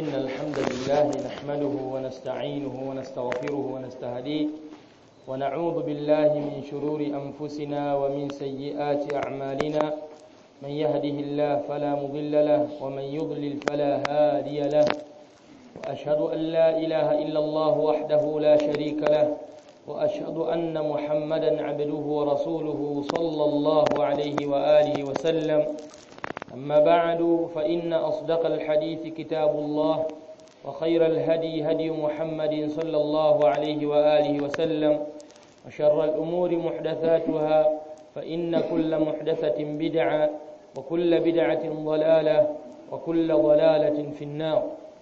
إن الحمد لله نحمده ونستعينه ونستغفره ونستهديه ونعوذ بالله من شرور أنفسنا ومن سيئات أعمالنا من يهده الله فلا مضل له ومن يضلل فلا هادي له وأشهد أن لا إله إلا الله وحده لا شريك له وأشهد أن محمدا عبده ورسوله صلى الله عليه وآله وسلم أما بعد فإن أصدق الحديث كتاب الله وخير الهدي هدي محمد صلى الله عليه وآله وسلم وشر الأمور محدثاتها فإن كل محدثة بدعة وكل بدعة ضلالة وكل ضلالة في النار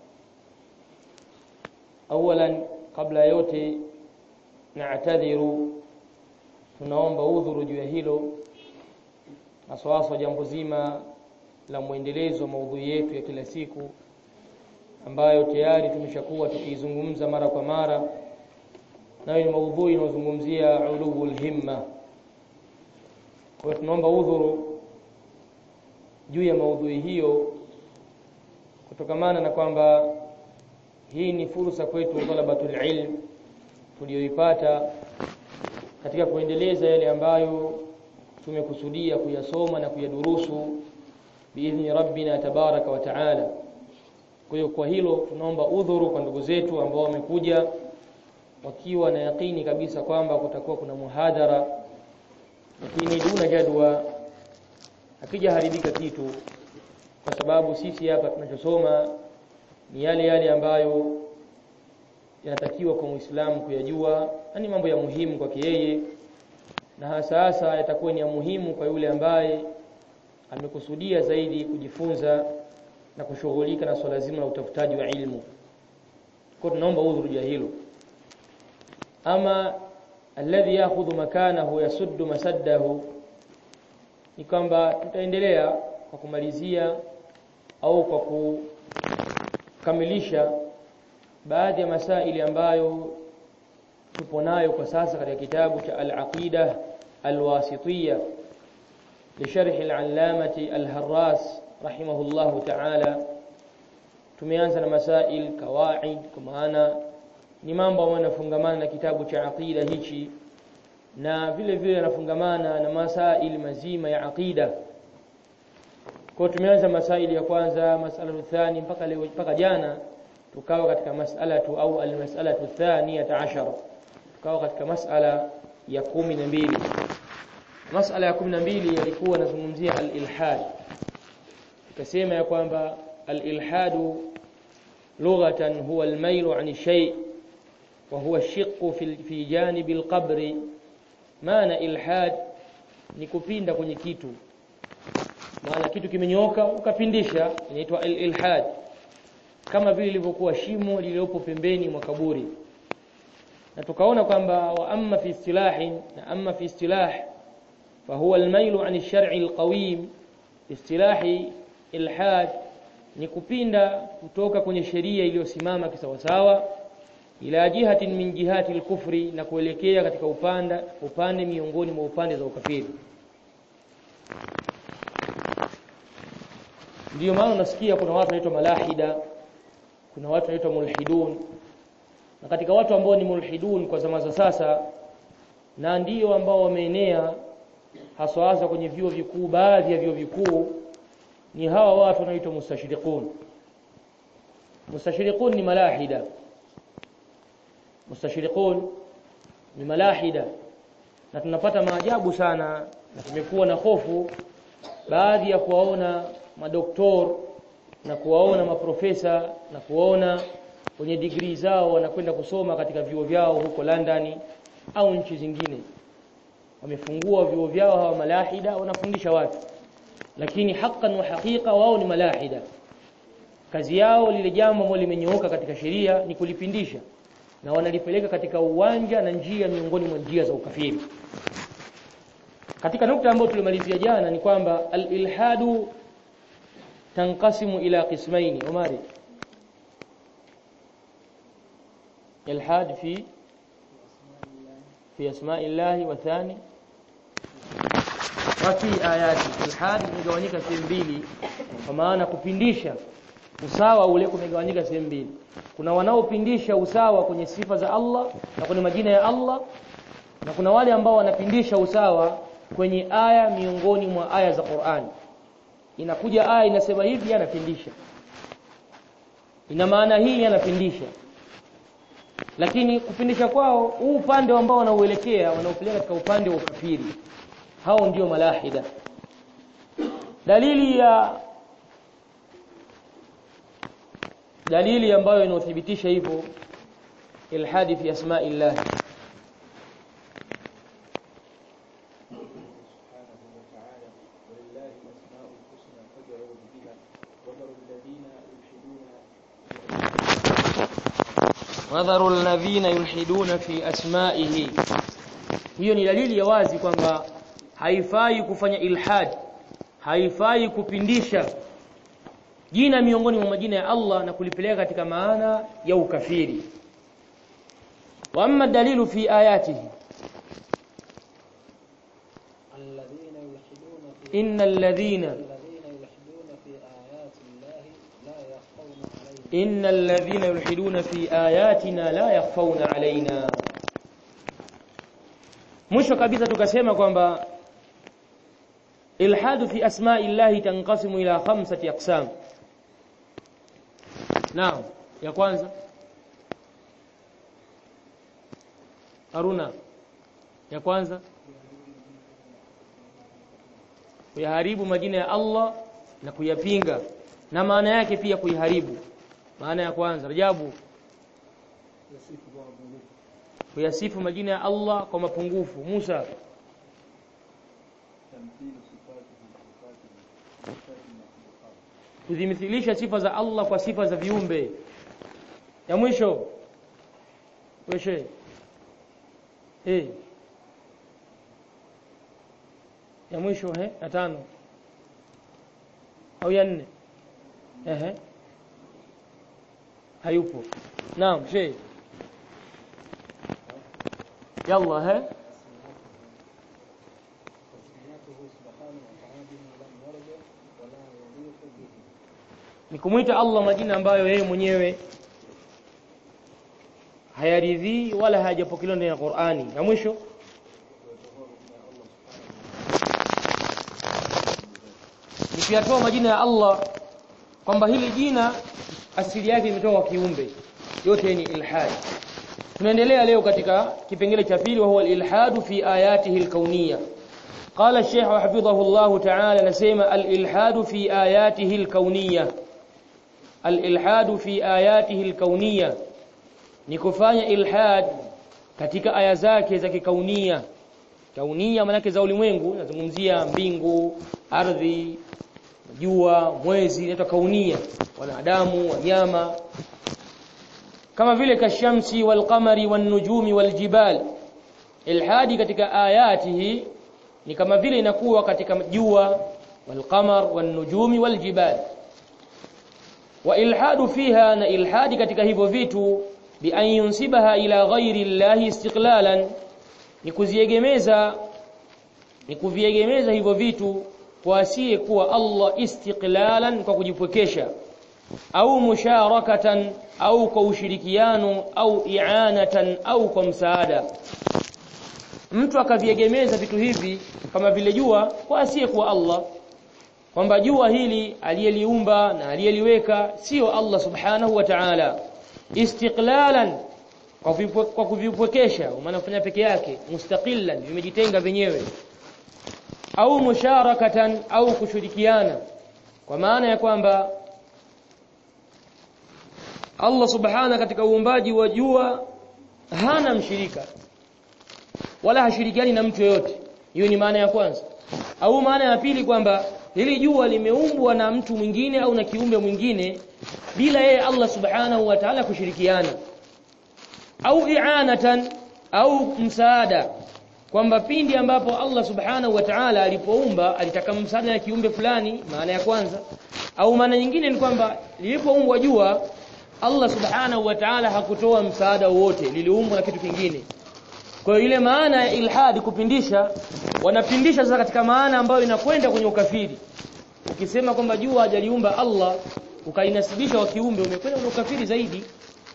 أولا قبل yote naatadhiru tunaomba udhuru juu ya hilo haswaswa jambo zima la mwendelezo wa maudhui yetu ya kila siku ambayo tayari tumeshakuwa tukiizungumza mara kwa mara nayo ni maudhui inayozungumzia ulul himma kwa hiyo tunaomba udhuru juu ya maudhui hiyo kutokamana na kwamba hii ni fursa kwetu talabatul ilm tuliyoipata katika kuendeleza yale ambayo tumekusudia kuyasoma na kuyadurusu biidhni rabbina tabaraka wa taala kwa hiyo kwa hilo tunaomba udhuru kwa ndugu zetu ambao wamekuja wakiwa na yakini kabisa kwamba kutakuwa kuna muhadhara lakini duna jadwa akija haribika kitu kwa sababu sisi hapa tunachosoma ni yale yale ambayo yanatakiwa kwa Muislamu kuyajua na ni mambo ya muhimu kwake yeye na hasa hasa yatakuwa ni ya muhimu kwa yule ambaye amekusudia zaidi kujifunza na kushughulika na swala zima la utafutaji wa ilmu. Kwa tunaomba udhuru juu hilo. Ama alladhi ya'khudhu makanahu yasuddu masaddahu ni kwamba tutaendelea kwa kumalizia au kwa kukamilisha baadhi ya masaili ambayo tupo nayo kwa sasa katika kitabu cha al-aqida al-wasitiyya لشرح العلامة الهراس رحمه الله تعالى tumeanza na masail kawaid kwa maana ni mambo ambayo yanafungamana na kitabu cha aqida hichi na vile vile yanafungamana na masail mazima ya aqida kwa tumeanza masaili ya kwanza masala thani mpaka leo mpaka jana tukawa katika masala tu au almas'alatu thaniyata ashara tukawa katika masala ya kumi na mbili masala ya 12 yalikuwa nazungumzia al-ilhad tukasema ya kwamba al-ilhad lughatan huwa al-mailu 'an shay wa huwa ash-shiqqu fi fi janib al-qabr maana ilhad ni kupinda kwenye kitu maana kitu kimenyoka ukapindisha inaitwa al-ilhad kama vile lilivyokuwa shimo lililopo pembeni mwa kaburi na tukaona kwamba wa amma fi istilahin na amma fi istilah فهو الميل عن الشرع القويم istilahi ilhad ni kupinda kutoka kwenye sheria iliyosimama kisawasawa ila jihatin min jihati al-kufri na kuelekea katika upanda upande miongoni mwa upande za ukafiri ndiyo maana unasikia kuna watu wanaitwa malahida kuna watu wanaitwa mulhidun na katika watu ambao ni mulhidun kwa zama za sasa na ndiyo ambao wameenea haswa hasa kwenye vyuo vikuu baadhi ya vyuo vikuu ni hawa watu wanaitwa mustashriqun mustashriqun ni malahida mustashriqun ni malahida na tunapata maajabu sana na tumekuwa na hofu baadhi ya kuwaona madoktor na kuwaona maprofesa na kuwaona wenye degree zao wanakwenda kusoma katika vyuo vyao huko London au nchi zingine wamefungua vyuo vyao hawa malahida wanafundisha watu lakini haqqan wa haqiqa wao ni malahida kazi yao lile jambo ambalo limenyooka katika sheria ni kulipindisha na wanalipeleka katika uwanja na njia miongoni mwa njia za ukafiri katika nukta ambayo tulimalizia jana ni kwamba al-ilhadu tanqasimu ila qismaini umari ilhad fi في أسماء الله وثاني وفي آياته الحاد imegawanyika sehemu mbili kwa maana kupindisha usawa ule kumegawanyika sehemu mbili kuna wanaopindisha usawa kwenye sifa za Allah na kwenye majina ya Allah na kuna wale ambao wanapindisha usawa kwenye aya miongoni mwa aya za Qur'an inakuja aya inasema hivi anapindisha ina maana hii anapindisha lakini kupindisha kwao huu upande ambao wanauelekea wanaupeleka katika upande wa ukafiri hao ndio malahida dalili ya dalili ambayo inathibitisha hivyo ilhadi fi asma'illah wadharu alladhina yulhiduna fi asma'ihi hiyo ni dalili ya wazi kwamba haifai kufanya ilhad haifai kupindisha jina miongoni mwa majina ya Allah na kulipeleka katika maana ya ukafiri wa amma dalilu fi ayatihi الذين يلحدون في innal ladhina الذين يلحدون في آيات الله لا يخفون عليهم innal ladhina yulhiduna fi ayatina la yakhfawna alaina mwisho kabisa tukasema kwamba ilhadu fi asma'i llahi tanqasimu ila khamsati aqsam naam ya kwanza Haruna ya kwanza kuyaharibu majina ya Allah na kuyapinga na maana yake pia kuiharibu maana ya kwanza Rajabu kuyasifu majina ya Allah kwa mapungufu Musa kuzimithilisha sifa za Allah kwa sifa za viumbe ya mwisho weshe eh ya mwisho he ya tano au ya nne ehe hayupo naam she yalla he تسميته سبحانه وتعالى لم يرد ولا يليق به ni kumwita Allah majina ambayo yeye mwenyewe hayaridhii wala hayajapokelewa ndani ya Qur'ani na mwisho ni kuyatoa majina ya Allah kwamba hili jina asili yake imetoka kwa kiumbe yote ni ilhad tunaendelea leo katika kipengele cha pili wa huwa al-ilhadu fi ayatihi al-kauniyya قال الشيخ حفظه الله تعالى نسمع الإلحاد في آياته الكونية الإلحاد في آياته الكونية nikufanya ilhad katika aya zake za kikaunia kaunia manake za ulimwengu nazungumzia mbingu ardhi jua mwezi inaitwa kaunia wanadamu wanyama kama vile kashamsi walqamari wanujumi waljibal ilhadi katika ayatihi ni kama vile inakuwa katika jua walqamar wanujumi waljibal wa ilhadu fiha na ilhadi katika hivyo vitu bi an yunsibaha ila ghairi llahi istiqlalan ni kuziegemeza ni kuviegemeza hivyo vitu kwa asiye kuwa Allah istiqlalan kwa kujipwekesha au musharakatan au kwa ushirikiano au i'anatan au kwa msaada mtu akaviegemeza vitu hivi kama vile jua kwa asiye kuwa Allah kwamba jua hili aliyeliumba na aliyeliweka sio Allah subhanahu wa ta'ala istiqlalan kwa vipwe- kwa kuvipwekesha maana kufanya peke yake mustaqillan vimejitenga wenyewe au musharakatan au kushirikiana kwa maana ya kwamba Allah subhana katika uumbaji wa jua hana mshirika wala hashirikiani na mtu yoyote hiyo ni maana ya kwanza au maana ya pili kwamba hili jua limeumbwa na mtu mwingine au na kiumbe mwingine bila yeye Allah subhanahu wa ta'ala kushirikiana au i'anatan au msaada kwamba pindi ambapo Allah subhanahu wa ta'ala alipoumba alitaka msaada na kiumbe fulani maana ya kwanza au maana nyingine ni kwamba lilipoumbwa jua Allah subhanahu wa ta'ala hakutoa msaada wowote liliumbwa na kitu kingine kwa hiyo ile maana ya ilhadi kupindisha wanapindisha sasa katika maana ambayo inakwenda kwenye ukafiri ukisema kwamba jua hajaliumba Allah ukainasibisha wa kiumbe umekwenda na ukafiri zaidi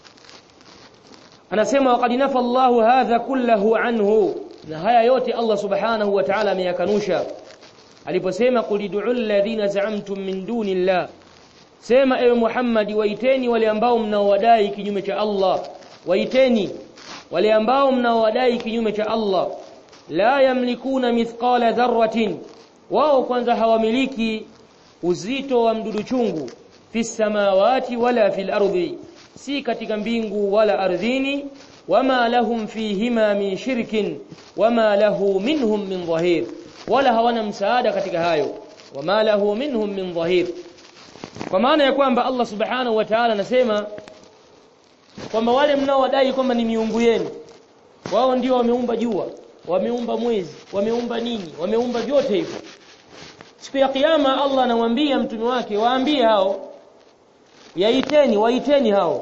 anasema waqad nafa Allahu hadha kullahu anhu na haya yote Allah subhanahu wa ta'ala ameyakanusha aliposema qul ud'u alladhina za'amtum min dunillah sema ewe Muhammad waiteni wale ambao mnaowadai kinyume cha Allah waiteni wale ambao mnaowadai kinyume cha Allah la yamlikuna mithqala dharratin wao kwanza hawamiliki uzito wa mdudu chungu fi samawati wala fil ardi si katika mbingu wala ardhini wama lahum fihima min shirkin wama lahu minhum min dhahir wala hawana msaada katika hayo wama lahu minhum min dhahir kwa maana ya kwamba Allah subhanahu wa ta'ala anasema kwamba wale mnaodai kwamba ni miungu yenu wao ndio wameumba jua wameumba mwezi wameumba nini wameumba vyote hivyo siku ya kiyama Allah anamwambia mtume wake waambie hao yaiteni waiteni hao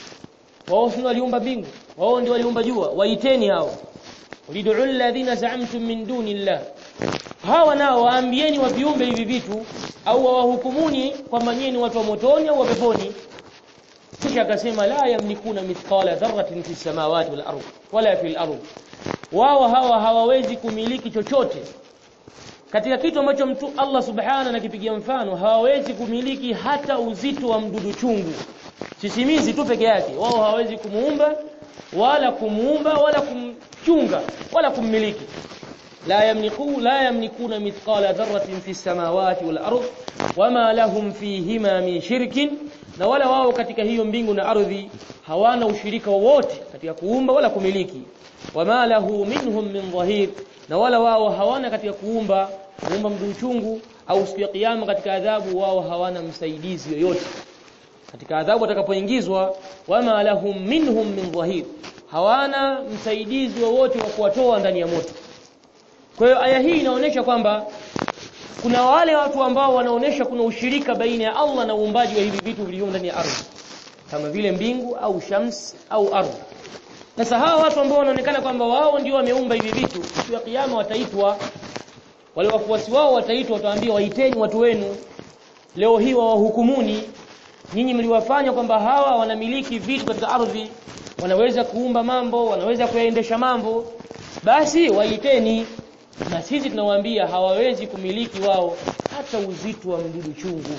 wao si waliumba mbingu wao ndio waliumba jua waiteni hao lid'u alladhina za'amtum min dunillah hawa nao waambieni wa viumbe hivi vitu au wawahukumuni kwamba nyinyi ni watu wa motoni au wa peponi kisha akasema la yamlikuna mithqala dharratin fi samawati wal ardh wala fil ardh wao hawa hawawezi kumiliki chochote katika kitu ambacho mtu Allah subhanahu anakipigia mfano hawawezi kumiliki hata uzito wa mdudu chungu sisimizi tu peke yake wao hawawezi kumuumba wala kumuumba wala kumchunga wala kummiliki la yamliku la yamlikuna mithqala dharratin fi samawati wal ardh wama lahum fihima min shirkin na wala wao katika hiyo mbingu na ardhi hawana ushirika wowote katika kuumba wala kumiliki wama lahu minhum min dhahir na wala wao hawana katika kuumba kuumba mdudu chungu au siku ya kiyama katika adhabu wao hawana msaidizi yoyote katika adhabu atakapoingizwa wama lahum minhum min dhahir hawana msaidizi wowote wa kuwatoa ndani ya moto kwa hiyo aya hii inaonyesha kwamba kuna wale watu ambao wanaonesha kuna ushirika baina ya Allah na uumbaji wa hivi vitu vilivyo ndani ya ardhi kama vile mbingu au shams au ardhi sasa hawa watu ambao wanaonekana kwamba wao ndio wameumba hivi vitu siku ya kiyama wataitwa wale wafuasi wao wataitwa wataambia waiteni watu wenu leo hii wawahukumuni nyinyi mliwafanya kwamba hawa wanamiliki vitu katika ardhi wanaweza kuumba mambo wanaweza kuyaendesha mambo basi waiteni na sisi tunawaambia hawawezi kumiliki wao hata uzito wa mdudu chungu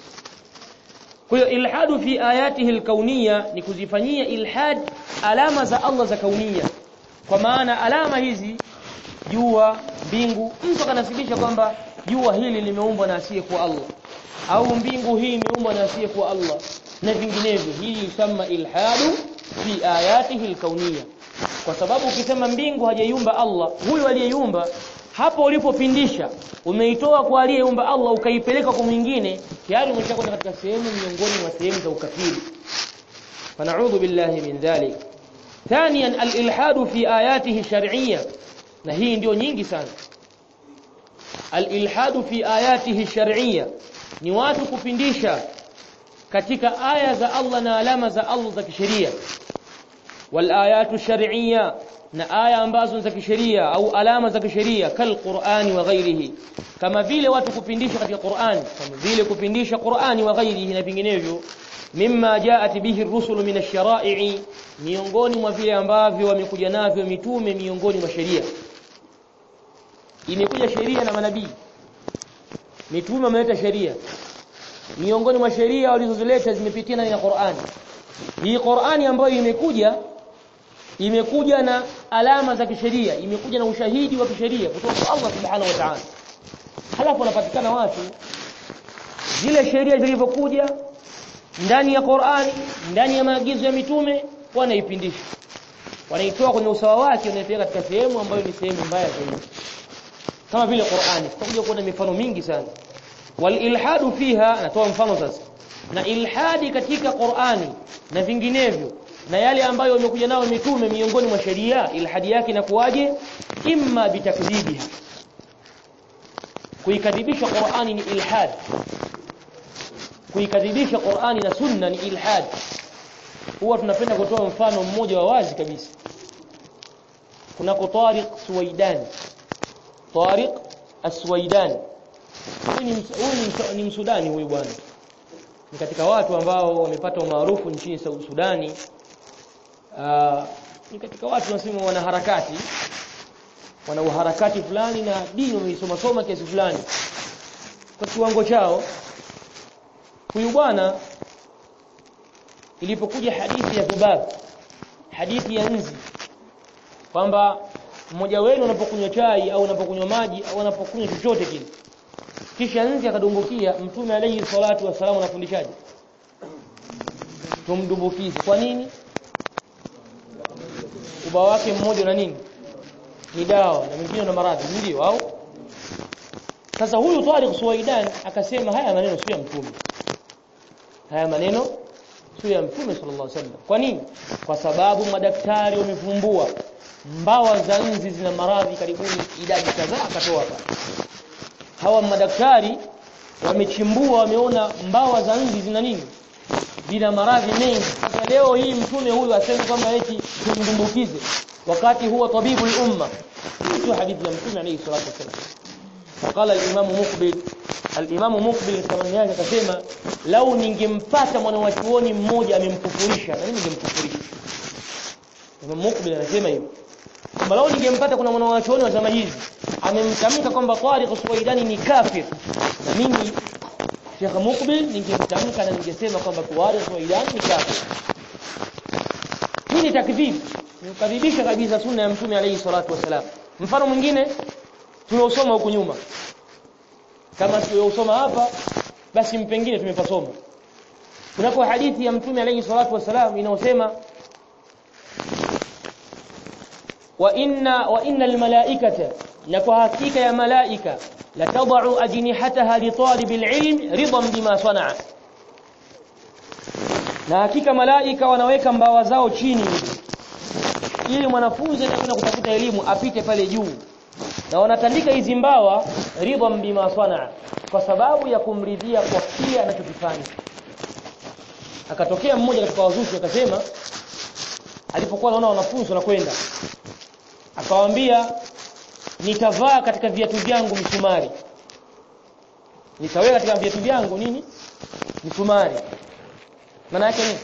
kwa hiyo ilhadu fi ayatihi alkauniyya ni kuzifanyia ilhad alama za Allah za kaunia kwa maana alama hizi jua mbingu mtu akanasibisha kwamba jua hili limeumbwa na asiye kwa Allah au mbingu hii imeumbwa na asiye kwa Allah na vinginevyo hii yusamma ilhadu fi ayatihi alkauniyya kwa sababu ukisema mbingu hajaiumba Allah huyu aliyeiumba hapo ulipopindisha umeitoa kwa aliyeumba Allah ukaipeleka kwa mwingine tayari umeshakwenda katika sehemu miongoni mwa sehemu za ukafiri فنعوذ بالله من ذلك ثانيا الالحاد في اياته الشرعيه na hii ndio nyingi sana alilhad fi ayatihi shar'iyya ni watu kupindisha katika aya za Allah na alama za Allah za kisheria wal ayatu shar'iyya na aya ambazo za kisheria au alama za kisheria kal Qur'ani wa ghairihi kama vile watu kupindisha katika Qur'ani kama vile kupindisha Qur'ani wa ghairihi na vinginevyo mimma jaat bihi ar-rusul min ash-shara'i miongoni mwa vile ambavyo wamekuja navyo mitume miongoni mwa sheria imekuja sheria na manabii mitume wameleta sheria miongoni mwa sheria walizozileta zimepitia ndani ya Qur'ani hii Qur'ani ambayo imekuja imekuja na alama za kisheria imekuja na ushahidi wa kisheria kutoka kwa Allah subhanahu wa ta'ala halafu wanapatikana watu zile sheria zilivyokuja ndani ya Qur'ani ndani ya maagizo ya mitume wanaipindisha wanaitoa kwenye usawa wake wanaipeleka katika sehemu ambayo ni sehemu mbaya zaidi kama vile Qur'ani tutakuja kuona mifano mingi sana wal ilhadu fiha natoa mfano sasa na ilhadi katika Qur'ani na vinginevyo na yale ambayo wamekuja nao mitume miongoni mwa sheria ilhadi yake inakuwaje imma bitakdhibiha kuikadhibisha Qur'ani ni ilhad kuikadhibisha Qur'ani na sunna ni ilhad huwa tunapenda kutoa mfano mmoja wa wazi kabisa kuna Tariq Suwaidan Tariq Aswaidan huyu ni, ni, ni msudani huyu bwana ni katika watu ambao wamepata umaarufu nchini Sudani uh, ni katika watu wanasema wana harakati wana uharakati fulani na dini wameisoma soma kiasi fulani kwa kiwango chao huyu bwana ilipokuja hadithi ya dhubab hadithi ya nzi kwamba mmoja wenu anapokunywa chai au anapokunywa maji au anapokunywa chochote kile kisha nzi akadumbukia mtume alayhi salatu wasallam anafundishaje tumdumbukize kwa nini ubao wake mmoja na nini ni dawa na mwingine na maradhi ndio au sasa huyu Tariq Suwaidan akasema haya maneno sio ya mtume haya maneno sio ya mtume sallallahu alaihi wasallam kwa nini kwa sababu madaktari wamevumbua mbawa za nzi zina maradhi karibuni idadi kadhaa akatoa hapa hawa madaktari wamechimbua wameona mbawa za nzi zina nini zina maradhi mengi sasa leo hii mtume huyu aseme kwamba eti tumdumbukize wakati huwa tabibu umma sio hadithi ya mtume alayhi salatu wasallam وقال الامام مقبل الامام مقبل kama yake akasema lau ningempata mwanachuoni mmoja amemkufurisha na mimi ningemkufurisha Imam Mukbil anasema hivyo kwamba lau ningempata kuna mwanachuoni wa zama hizi amemtamka kwamba Tariq Suwaidani ni kafir na mimi Sheikh Mukbil ningemtamka na ningesema kwamba Tariq Suwaidani ni kafir hii ni takdhib nikadhibisha kabisa sunna ya mtume alayhi salatu wasalam mfano mwingine tuliosoma huku nyuma kama tuliosoma hapa basi mpengine tumepasoma kunako hadithi ya mtume alayhi salatu wasalam inayosema wa inna wa innal malaikata na kwa hakika ya malaika la tad'u ajnihataha li talibil ilm ridan bima sana'a na hakika malaika wanaweka mbawa zao chini ili mwanafunzi anakwenda kutafuta elimu apite pale juu na wanatandika hizi mbawa ridhan bima sanaa kwa sababu ya kumridhia kwa kile anachokifanya akatokea mmoja katika wazushi akasema alipokuwa anaona wanafunzi wanakwenda akawaambia nitavaa katika viatu vyangu misumari nitaweka katika viatu vyangu nini misumari maana yake nini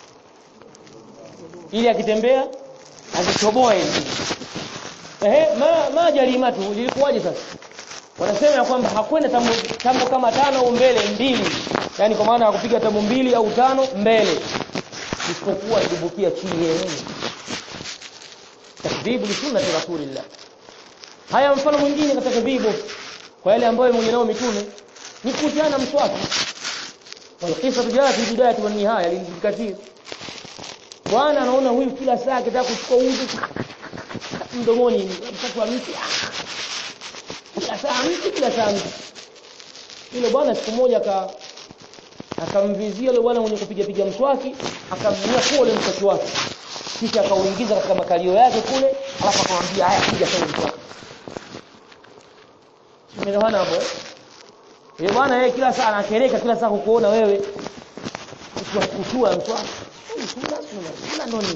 ili akitembea azitoboe hivi ehe ma, ma jarimatu lilikuwaje sasa wanasema ya kwamba hakwenda tambo, tambo kama tano au mbele mbili yani kwa maana hakupiga tambo mbili au tano mbele isipokuwa alibukia chini yeye takdhibu li sunnati rasulillah haya mfano mwingine katika takdhibu kwa yale ambayo mwenye nao mitume ni kutiana mswaki walqisa jaa fi bidayati wan nihaya lilkathir bwana anaona huyu kila saa akitaka kuchukua udhu mdomoni mkati wa mti kila saa mti kila saa mti yule bwana siku moja aka akamvizia yule bwana mwenye kupiga piga mswaki akamnyia kule mswaki wake kisha akauingiza katika makalio yake kule alafu akamwambia haya piga sasa mswaki Umeelewana hapo? Yule bwana yeye kila saa anakereka kila saa kukuona wewe kutua mswaki. Sunna sunna sunna noni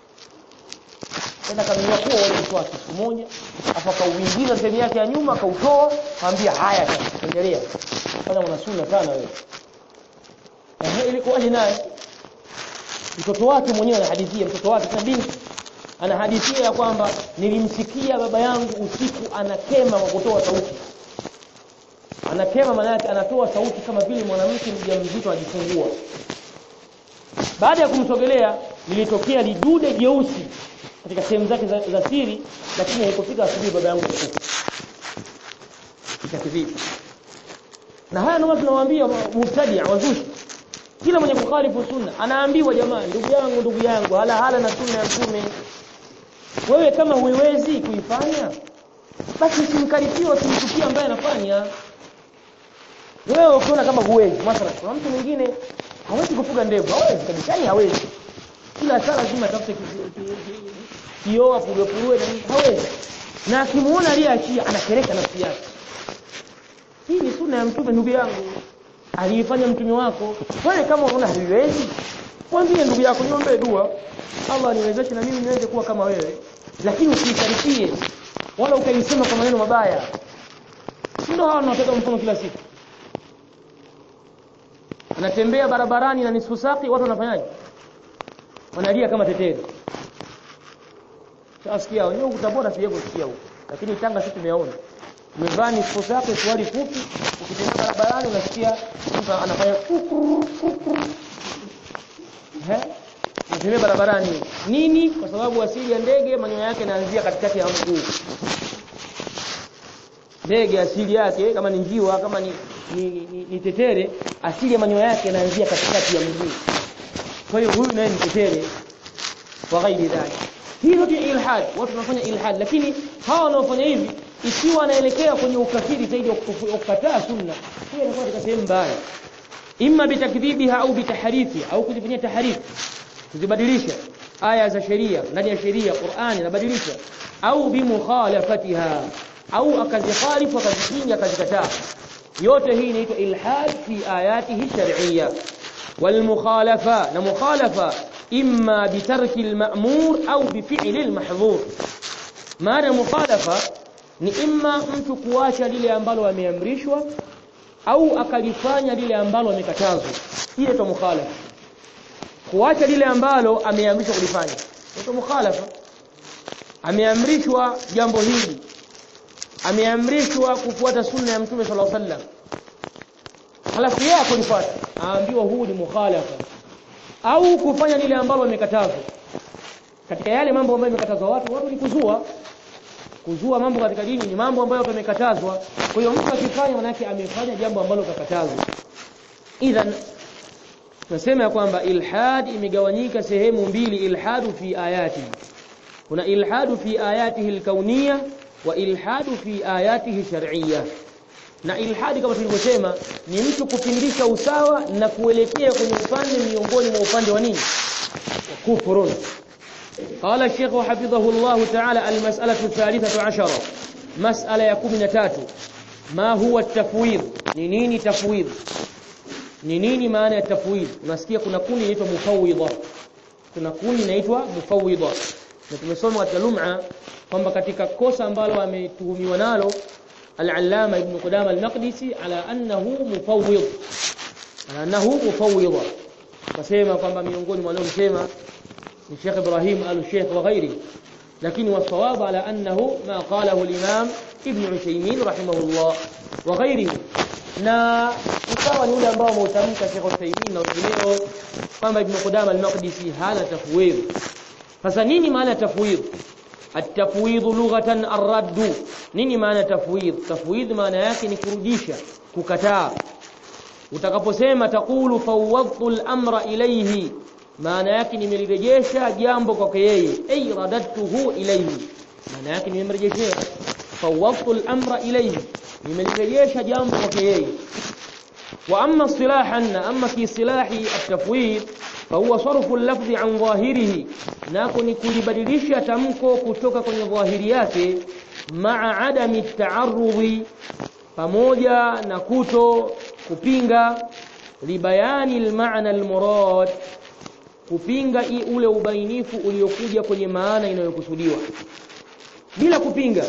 tena kamenyua kuwa wale mswaki siku moja afa kauingiza sehemu yake ya nyuma akautoa akamwambia haya sasa endelea fanya una sunna sana wewe ehe ilikuwaje naye mtoto wake mwenyewe anahadithia mtoto wake na binti anahadithia ya kwamba nilimsikia baba yangu usiku anakema kwa kutoa sauti anakema maana yake anatoa sauti kama vile mwanamke mjamzito ajifungua baada ya kumsogelea lilitokea lidude jeusi katika sehemu zake za, za siri lakini haikufika asubuhi baba yangu kufa ikakidhibi na haya ndio tunawaambia mubtadia wazushi kila mwenye kukhalifu sunna anaambiwa jamani ndugu yangu ndugu yangu hala hala na sunna ya mtume wewe kama huiwezi kuifanya basi usimkaripie usimchukie ambaye anafanya wewe ukiona kama huwezi mathalan kuna mtu mwingine hawezi kufuga ndevu hawezi kabisa yani hawezi kila saa lazima atafute kioo apurue na nini hawezi na akimuona aliyeachia anakereka nafsi yake hii ni sunna ya mtume ndugu yangu aliifanya mtume wako wewe kama unaona haiwezi mwambie ndugu yako niombe dua Allah niwezeshe na mimi niweze kuwa kama wewe lakini usikaripie wala ukaisema kwa maneno mabaya ndio hawa tunataka mfano kila siku anatembea barabarani na nisfu saqi watu wanafanyaje wanalia kama teteri Sasikia wenyewe kutabora sije kusikia huko lakini Tanga sisi tumeona umevaa nisfu saqi swali fupi ukitembea barabarani unasikia mtu anafanya kukuru kukuru eh Unatembea barabarani nini kwa sababu asili ya ndege manyoya yake yanaanzia katikati ya mguu ndege asili yake kama ni njiwa kama ni ni, ni, ni tetere asili ya manyoya yake yanaanzia katikati ya mguu kwa hiyo huyu naye ni tetere wa ghairi dhalik hii yote ilhad watu wanafanya ilhad lakini hawa wanaofanya hivi ikiwa anaelekea kwenye ukafiri zaidi wa kukataa sunna hiyo inakuwa katika sehemu mbaya imma bitakdhibiha au bitahrifi au kuzifanyia tahrifi kuzibadilisha aya za sheria ndani ya sheria Qur'ani anabadilisha au bimukhalafatiha au akazikhalifu akazipinga akazikataa yote hii inaitwa ilhad fi ayatihi shar'iyya والمخالفه نمخالفه اما بترك المأمور او بفعل المحظور maana mukhalafa ni imma mtu kuacha lile ambalo ameamrishwa au akalifanya lile ambalo amekatazwa hiyo ndio mukhalafa kuacha lile ambalo ameamrishwa kulifanya ndio mukhalafa ameamrishwa jambo hili ameamrishwa kufuata sunna ya mtume sallallahu alaihi wasallam halafu yeye akulifuata aambiwa huu ni mukhalafa au kufanya lile ambalo amekatazwa katika yale mambo ambayo yamekatazwa watu watu ni kuzua kuzua mambo katika dini ni mambo ambayo yamekatazwa kwa hiyo mtu akifanya manake amefanya jambo ambalo kakatazwa idhan tunasema ya kwamba ilhad imegawanyika sehemu mbili ilhadu fi ayati kuna ilhadu fi ayatihi alkauniyya wa ilhadu fi ayatihi shar'iyya na ilhadi kama tulivyosema ni mtu kupindisha usawa na kuelekea kwenye upande miongoni mwa upande wa nini kufurun قال الشيخ حفظه الله تعالى المسألة الثالثة عشرة مسألة يكون تاتو ما هو التفويض نيني تفويض نيني معنى التفويض unasikia kuna kundi inaitwa mufawwidha kuna kundi inaitwa mufawwidha na tumesoma katika lum'a kwamba katika kosa ambalo ametuhumiwa nalo al-allama ibn qudama al-maqdisi ala annahu mufawwid ala annahu mufawwidha kasema kwamba miongoni mwa waliosema ni Sheikh Ibrahim al-Sheikh wa ghairi lakini wasawabu ala annahu ma qalahu al-imam ibn Uthaymeen rahimahullah wa ghairihi na ikawa ni ule ambao wameutamka Sheikh Uthaymeen na wengineo kwamba Ibn Qudama al-Maqdisi hana tafwid sasa nini maana tafwid at-tafwid lughatan ar-radd nini maana tafwid tafwid maana yake ni kurudisha kukataa utakaposema taqulu fawwadtu al-amra ilayhi maana yake nimelirejesha jambo kwake yeye ay radadtuhu ilayhi maana yake nimemrejeshea fawwadtu al-amra ilayhi nimelirejesha jambo kwake yeye wa amma istilahan amma fi silahi at-tafwid فهو صرف اللفظ عن ظاهره nako ni kulibadilisha tamko kutoka kwenye dhahiri yake maa adami taarudhi pamoja na kuto kupinga libayani almaana almurad kupinga ule ubainifu uliokuja kwenye maana inayokusudiwa bila kupinga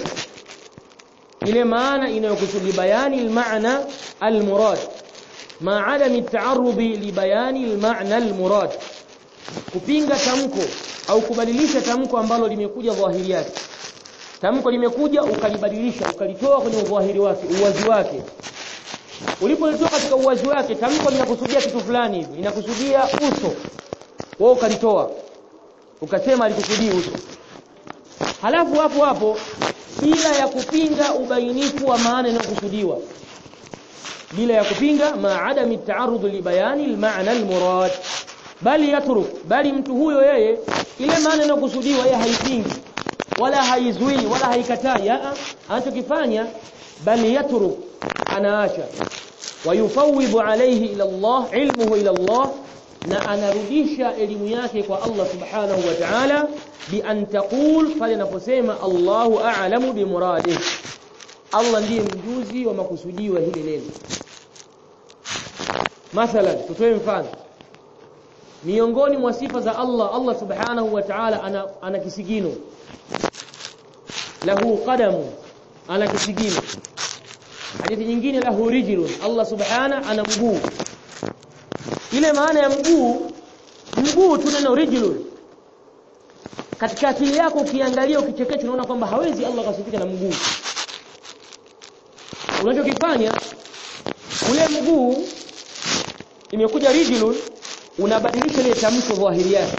ile maana inayokusudiwa bayani almaana almurad ma adami taarudhi libayani almaana almurad kupinga tamko au kubadilisha tamko ambalo limekuja dhahiri yake tamko limekuja ukalibadilisha ukalitoa kwenye udhahiri wake uwazi wake ulipolitoa katika uwazi wake tamko linakusudia kitu fulani hivi inakusudia uso wewe ukalitoa ukasema alikusudii uso halafu hapo hapo bila ya kupinga ubainifu wa maana inayokusudiwa bila ya kupinga ma adami taarudh li bayani al-ma'na al-murad bali yatruk bali mtu huyo yeye ile maana inayokusudiwa yeye haipingi wala haizui wala haikatai anachokifanya bali yatruk anaacha wayufawidhu alayhi ila Allah ilmuhu ila Allah na anarudisha elimu yake kwa Allah subhanahu wa ta'ala bi an taqul pale anaposema Allahu a'lamu bi muradih Allah ndiye mjuzi wa makusudiwa hili neno mathalan tutoe mfano miongoni mwa sifa za Allah Allah subhanahu wa ta'ala ana, ana kisigino lahu qadamu ana kisigino hadithi nyingine lahu rijlun Allah subhanahu ana mguu ile maana ya mguu mguu tu neno rijlun katika akili yako ukiangalia ukichekecha unaona kwamba hawezi Allah akasifika na mguu unachokifanya ule mguu imekuja rijlun unabadilisha ile tamko dhahiri yake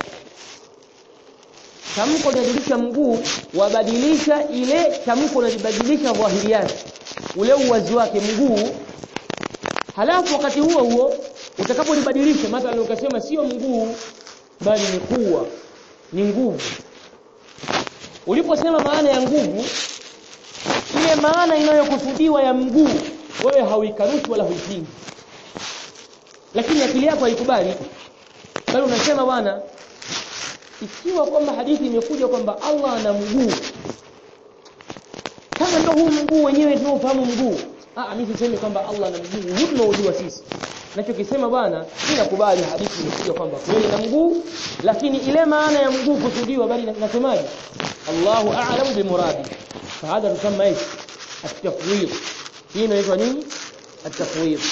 tamko unabadilisha mguu wabadilisha ile tamko unalibadilisha dhahiri yake ule uwazi wake mguu halafu wakati huo huo utakapolibadilisha mathalan ukasema sio mguu bali ni kuwa ni nguvu uliposema maana ya nguvu ile maana inayokusudiwa ya mguu wewe hauikanushi wala huipingi lakini akili yako haikubali bali unasema bwana ikiwa kwamba hadithi imekuja kwamba Allah ana mguu kama ndio huu mguu wenyewe tunaofahamu mguu ah mimi sisemi kwamba Allah ana mguu huu tunaojua sisi nachokisema bwana ninakubali hadithi imekuja kwamba kweli na mguu lakini ile maana ya mguu kusudiwa bali nasemaje Allahu a'lamu bimuradi fahadha tusamma ايش التفويض hii inaitwa nini التفويض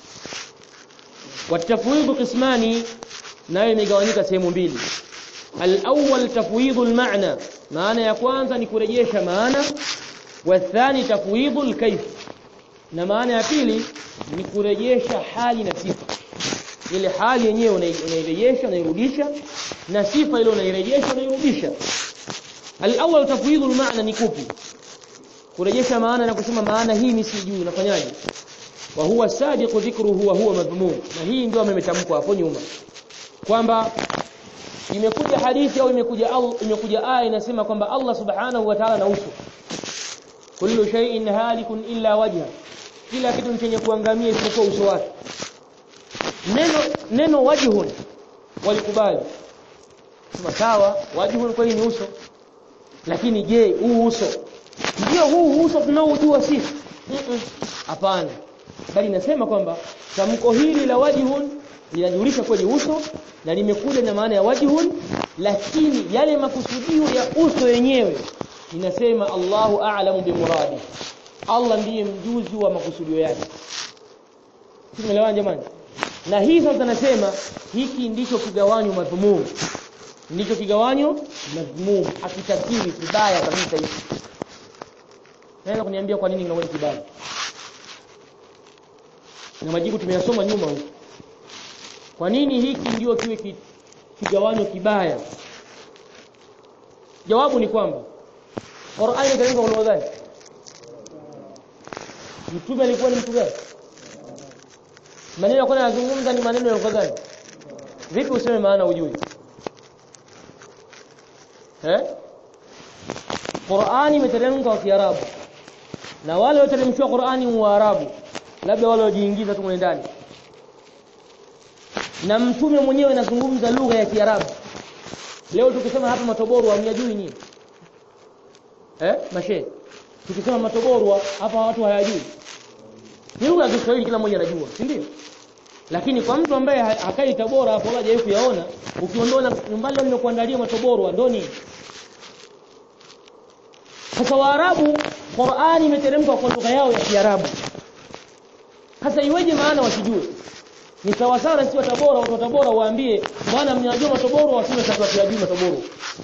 والتفويض قسمان nayo imegawanyika sehemu mbili al-awwal tafwidhu al-ma'na maana ya kwanza ni kurejesha maana والثاني تفويض الكيف na maana ya pili ni kurejesha hali na sifa ile hali yenyewe unairejesha unairudisha na sifa ile unairejesha unairudisha al-awwal tafwidhu al-ma'na ni kupi kurejesha maana na kusema maana hii ni sijui unafanyaje wa huwa sadiqu dhikruhu wa huwa madhmum na hii ndio ametamkwa hapo nyuma kwamba imekuja hadithi au imekuja au imekuja aya inasema kwamba Allah subhanahu wa ta'ala na uso kullu shay'in halikun illa wajha kila kitu chenye kuangamia isipokuwa uso wake neno neno wajhun walikubali sema sawa wajhun kweli ni uso lakini je huu uso ndio huu uso tunaojua sisi hapana bali nasema kwamba tamko hili la wajhun linajulisha kweli uso na limekuja na maana ya wajhun lakini yale makusudio ya uso yenyewe inasema Allahu a'lamu bimuradi Allah ndiye mjuzi wa makusudio yake tumeelewana jamani na hii sasa nasema hiki ndicho kigawanyo madhumum ndicho kigawanyo madhumum akitafsiri kibaya kabisa hiki naweza kuniambia kwa nini kinakuwa kibaya na majibu tumeyasoma nyuma huko kwa nini hiki ndio kiwe kigawanyo kibaya jawabu ni kwamba Qur'ani ikalenga kwa lugha gani Mtume alikuwa ni mtu gani maneno yako yanazungumza ni maneno ya lugha gani vipi useme maana ujui eh Qur'ani imeteremka kwa Kiarabu na wale walioteremshwa Qur'ani ni Waarabu labda wale waliojiingiza tu ndani na mtume mwenyewe anazungumza lugha ya Kiarabu leo tukisema hapa matoborwa mnajui nini eh mashe tukisema matoborwa hapa watu hayajui ni lugha ya Kiswahili kila mmoja anajua si ndio lakini kwa mtu ambaye hakai Tabora hapo wala hajawahi kuyaona ukiondoa nyumbani leo nimekuandalia matoborwa ndo nini sasa Waarabu Qur'ani imeteremka kwa lugha yao ya Kiarabu sasa iweje maana wasijue ni sawa sawa si wa Tabora watu wa Tabora waambie bwana mnyajua matoboro waseme sasa tuyajui matoboro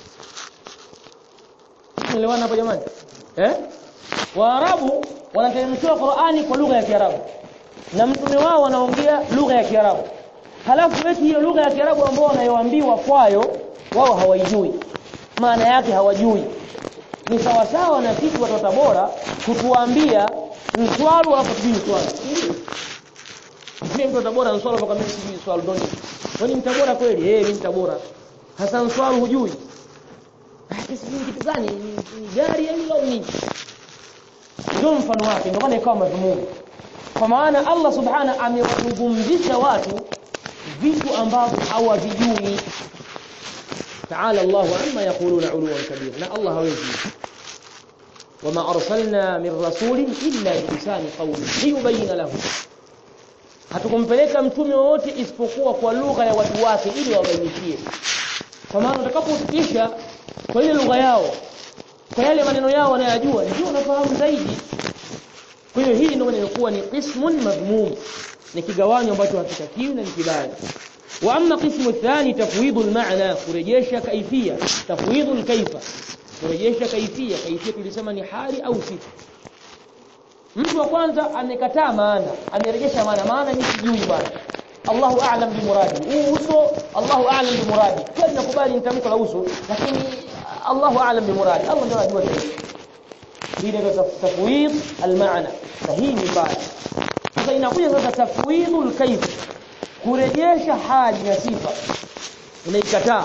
Unaelewana hapo jamani eh Waarabu wanateremshiwa Qur'ani kwa lugha ya Kiarabu na mtume wao wanaongea lugha ya Kiarabu halafu eti hiyo lugha ya Kiarabu ambao wanayoambiwa kwayo wao hawaijui maana yake hawajui ni sawa sawa na sisi watu wa Tabora kutuambia mswalu hapo sijui mswalu mtu wa Tabora mswalu hapo kama sijui mswalu ndoni wewe ni mtabora kweli eh mimi mtabora hasa mswalu hujui sijui kitu gani ni gari au nini ndio mfano wake ndio maana ikawa madhumuni kwa maana Allah subhana amewazungumzisha watu vitu ambavyo hawavijui تعالى الله عما يقولون علوا كبيرا لا الله hawezi وما ارسلنا من رسول الا بلسان قومه ليبين له hatukumpeleka mtume wote isipokuwa kwa lugha ya watu wake ili wabainishie kwa maana utakapofikisha kwa ile lugha yao kwa yale maneno yao wanayojua ndio unafahamu zaidi kwa hiyo hili ndio inayokuwa ni qismun madhmum ni kigawanyo ambacho hakitakiwi na ni kibaya wa amma qismu thani tafwidhu al-ma'na kurejesha kaifia tafwidhu al-kaifa kurejesha kaifia kaifia tulisema ni hali au sifa mtu wa kwanza amekataa maana amerejesha maana maana mimi sijui bwana Allahu a'lam bi muradi huu uso Allahu a'lam bi muradi kwa nakubali ni tamko la uso lakini Allahu a'lam bi muradi Allah ndio anajua zaidi hii ndio tafwid al-ma'na na hii ni mbaya sasa inakuja sasa tafwidul kayf kurejesha hali na sifa unaikataa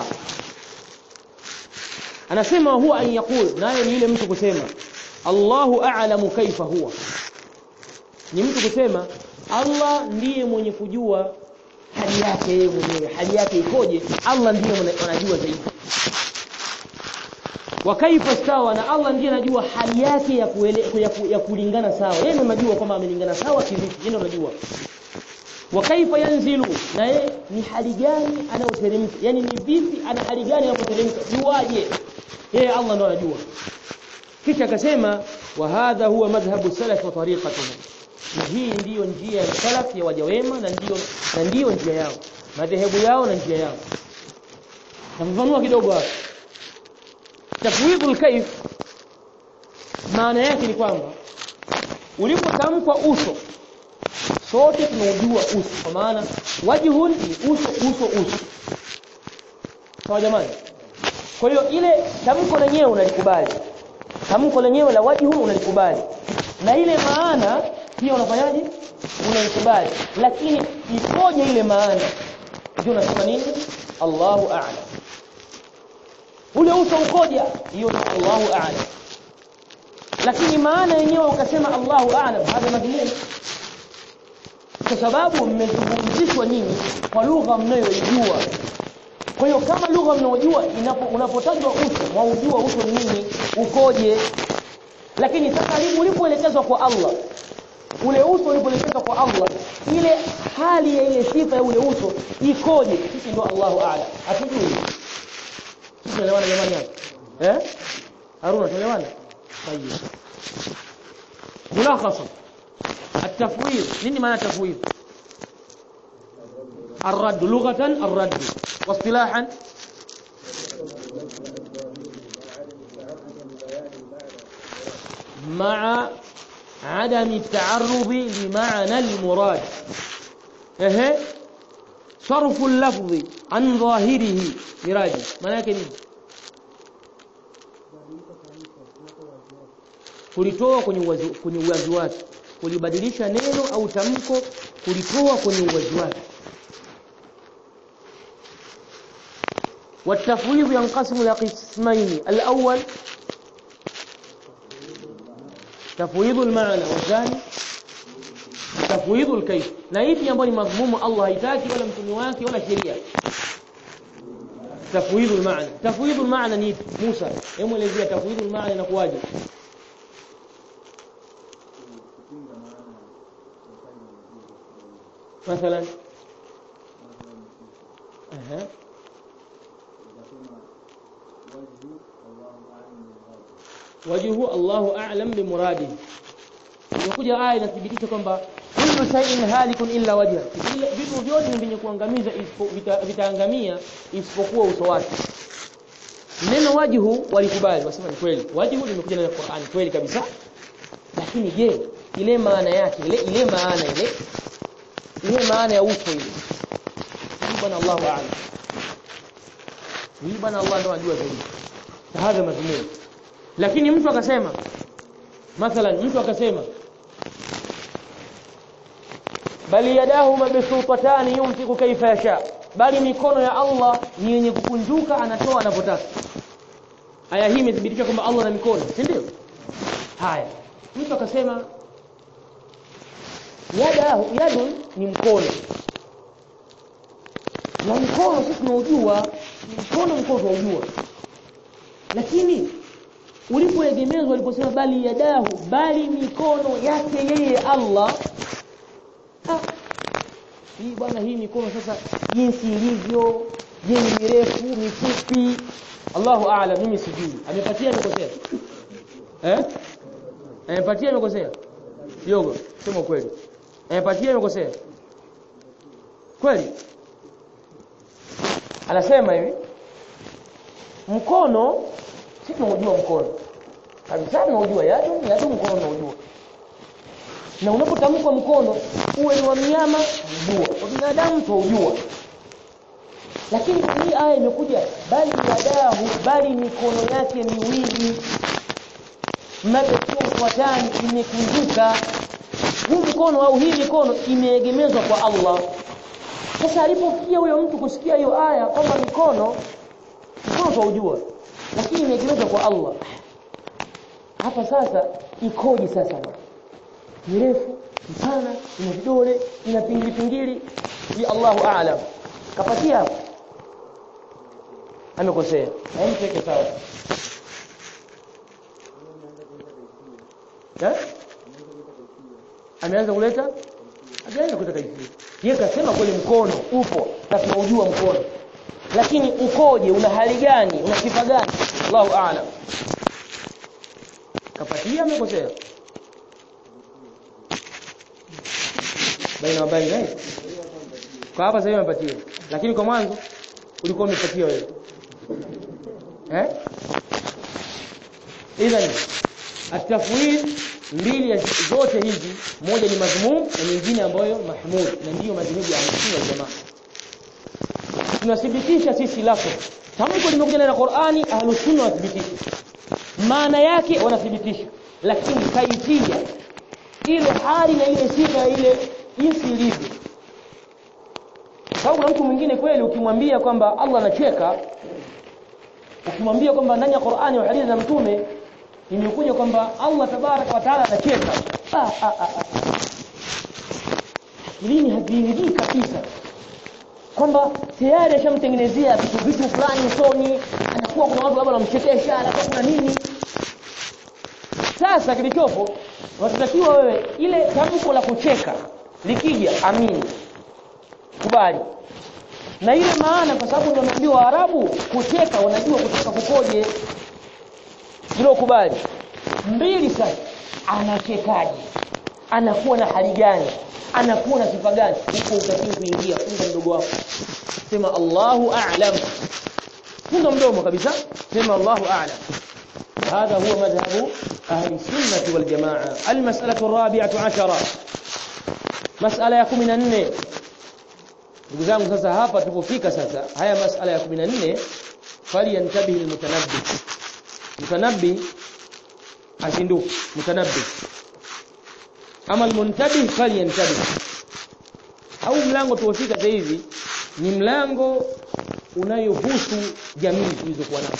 anasema huwa an yaqul naye ni ile mtu kusema Allahu a'lamu kaifa huwa ni mtu kusema Allah ndiye mwenye kujua hali yake yeye mwenyewe hali yake ikoje Allah ndiye anajua zaidi wa kaifa stawa na Allah ndiye anajua hali yake ya, kuele, ya, ku, ya kulingana sawa yeye ndiye anajua kwamba amelingana sawa kivipi yeye ndiye anajua wa kaifa yanzilu na yeye ni hali gani anayoteremka yani ni vipi ana hali gani anapoteremka juaje yeye Allah ndiye anajua kisha akasema wa hadha huwa madhhabu salaf wa tariqatuhum na hii ndiyo njia ya salaf ya waja wema na ndiyo na ndiyo njia yao madhehebu yao na njia yao nafafanua kidogo hapa tafwidul kaif maana yake ni kwamba ulipotamkwa uso sote tunaujua uso kwa maana wajhun ni uso uso uso sawa jamani kwa hiyo ile tamko lenyewe unalikubali tamko lenyewe la wajhu unalikubali na ile maana pia unafanyaje unaikubali lakini ikoje ile maana ndio unasema nini Allahu a'lam ule uso ukoje hiyo ni Allahu a'lam lakini maana yenyewe ukasema Allahu a'lam hada madhmum kwa sababu mmezungumzishwa nyinyi kwa lugha mnayoijua kwa hiyo kama lugha mnayojua unapotajwa uso mwaujua uso nini ukoje lakini sasa ulipoelekezwa kwa Allah ule uso ulipoelekezwa kwa Allah ile hali ya ile sifa ya ule uso ikoje sisi ndio Allahu a'lam hatujui sisi tunaelewana jamani hapa eh Haruna tunaelewana طيب ملخصا التفويض nini maana tafwid الرد لغة الرد واصطلاحا مع عدم التعرض لمعنى المراد اها صرف اللفظ عن ظاهره مراجع maana yake nini kulitoa kwenye uwazi kwenye uwazi wake kulibadilisha neno au tamko kulitoa kwenye uwazi wake والتفويض ينقسم الى قسمين الاول تفويض المعنى والثاني تفويض الكيف na ipi ambayo ni madhmumu Allah haitaki wala mtume wake wala sheria تفويض المعنى تفويض المعنى ni Musa hebu elezea تفويض المعنى inakuwaje مثلا اها wajhu Allahu a'lam bi muradi inakuja aya inathibitisha kwamba kullu shay'in halikun illa wajha vitu vyote ni vyenye kuangamiza vitaangamia isipokuwa uso wake neno wajhu walikubali wasema ni kweli wajhu limekuja na Qur'an kweli kabisa lakini je ile maana yake ile ile maana ile ile maana ya uso ile bwana Allahu a'lam hii bwana Allah ndo anajua zaidi hadha madhmum lakini mtu akasema mathalan mtu akasema bali yadahu mabsutatani yumsiku kaifa yasha bali mikono ya Allah ni yenye kukunjuka anatoa anapotaka aya hii imethibitisha kwamba Allah ana mikono si ndio haya mtu akasema yadahu yadu ni mkono na mkono sisi tunaujua mkono mkono tunaujua lakini ulipoegemezwa uliposema bali yadahu bali mikono yake yeye Allah ha. hii bwana hii mikono sasa jinsi ilivyo je ni mirefu mifupi Allahu a'lam mimi sijui amepatia amekosea eh amepatia amekosea yogo sema kweli amepatia amekosea kweli anasema hivi mkono si tunaujua mkono kabisa tunaujua yadu yadu mkono tunaujua na unapotamkwa mkono uwe ni wa mnyama ujua wa binadamu tuujua lakini hii aya imekuja bali yadahu bali mikono yake miwili mabsutatani imekunjuka huu mkono au hii mikono imeegemezwa kwa Allah sasa alipofikia huyo mtu kusikia hiyo aya kwamba mikono mkono tuujua lakini imeegemezwa kwa Allah hapa sasa ikoje sasa mirefu mpana ina vidole ina pingili pingili ya Allahu a'lam kapatia hapo amekosea haimteke sawa eh ameanza kuleta hajaanza kuleta kaifia yeye kasema kweli mkono upo na tunaujua mkono lakini ukoje una hali gani una sifa gani Allahu a'lam kapatia amekosea baina wa baina eh kwa hapa sasa umepatia lakini kwa mwanzo ulikuwa umepatia wewe eh idhan atafwid mbili ya zote hizi moja ni madhmum na nyingine ambayo mahmud na ndiyo madhehebu ya Ahlusunna wal Jamaa tunathibitisha sisi lako tamko limekuja na Qur'ani Ahlusunna wathibitisha maana yake wanathibitisha lakini kaifia ile hali na ile sifa ile jinsi ilivyo sababu kuna mtu mwingine kweli ukimwambia kwamba Allah anacheka ukimwambia kwamba ndani ya Qur'ani au hadithi za mtume imekuja kwamba Allah tabaraka wa taala anacheka ah ah ah lini hajiingii kabisa kwamba tayari ashamtengenezea vitu vitu fulani usoni anakuwa kuna watu labda wanamchekesha anakuwa kuna nini sasa kilichopo watatakiwa wewe ile tamko la kucheka likija amini kubali na ile maana kwa sababu ndio Waarabu kucheka wanajua kucheka kukoje hilo kubali mbili sasa anachekaje anakuwa na hali gani anakuwa na sifa gani huko utakiwa kuingia funga mdogo wako sema Allahu a'lam funga mdomo kabisa sema Allahu a'lam هذا هو مذهب أهل السنة والجماعة المسألة الرابعة عشرة مسألة ya 14 ndugu zangu sasa hapa tulipofika sasa haya masala ya 14 fali yantabihi almutanabbi mutanabbi ashinduke mutanabbi ama almuntabih fali yantabi au mlango tuofika sasa hivi ni mlango unayohusu jamii tulizokuwa nazo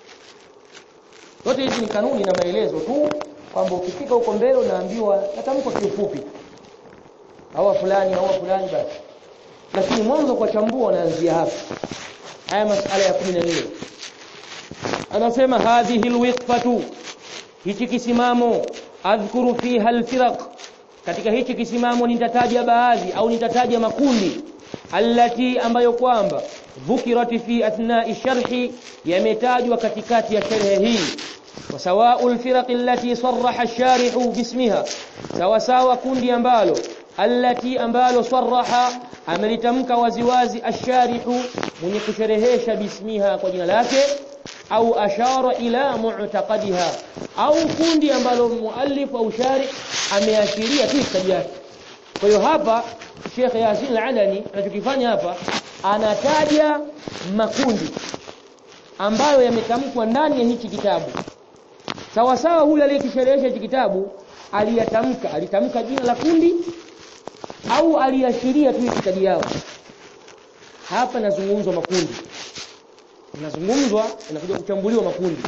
yote hizi ni kanuni na maelezo tu kwamba ukifika huko mbele unaambiwa natamko kiufupi hawa fulani hawa fulani basi lakini mwanzo kwa chambua unaanzia hapa haya masala ya 14 anasema hadhihi alwiqfatu hichi kisimamo adhkuru fiha alfiraq katika hichi kisimamo nitataja baadhi au nitataja makundi allati ambayo kwamba dhukirat fi athna'i sharhi yametajwa katikati ya sharhi hii وسواء الفرق التي صرح الشارح باسمها سواء سواء kundi ambalo التي ambalo صرح amelitamka waziwazi asharihu mwenye kusherehesha bismiha kwa jina lake au ashara ila mu'taqadiha au kundi ambalo muallif au sharih ameashiria tu itikadi yake kwa hiyo hapa Sheikh Yasin Al-Adani anachokifanya hapa anataja makundi ambayo yametamkwa ndani ya hichi kitabu sawa sawa huyu aliyekisherehesha hichi kitabu aliyatamka alitamka jina la kundi au aliashiria tu itikadi yao hapa nazungumzwa makundi inazungumzwa inakuja kuchambuliwa makundi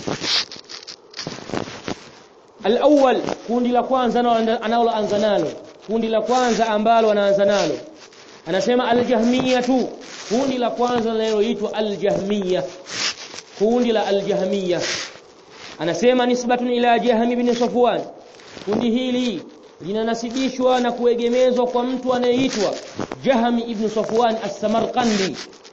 al-awwal kundi la kwanza analoanza nalo kundi la kwanza ambalo anaanza nalo anasema al-jahmiyatu kundi la kwanza linaloitwa al-jahmiya kundi la al-jahmiya anasema nisbatun ila jahmi ibn safwan kundi hili linanasibishwa na kuegemezwa kwa mtu anayeitwa Jaham ibn Safwan as-Samarqandi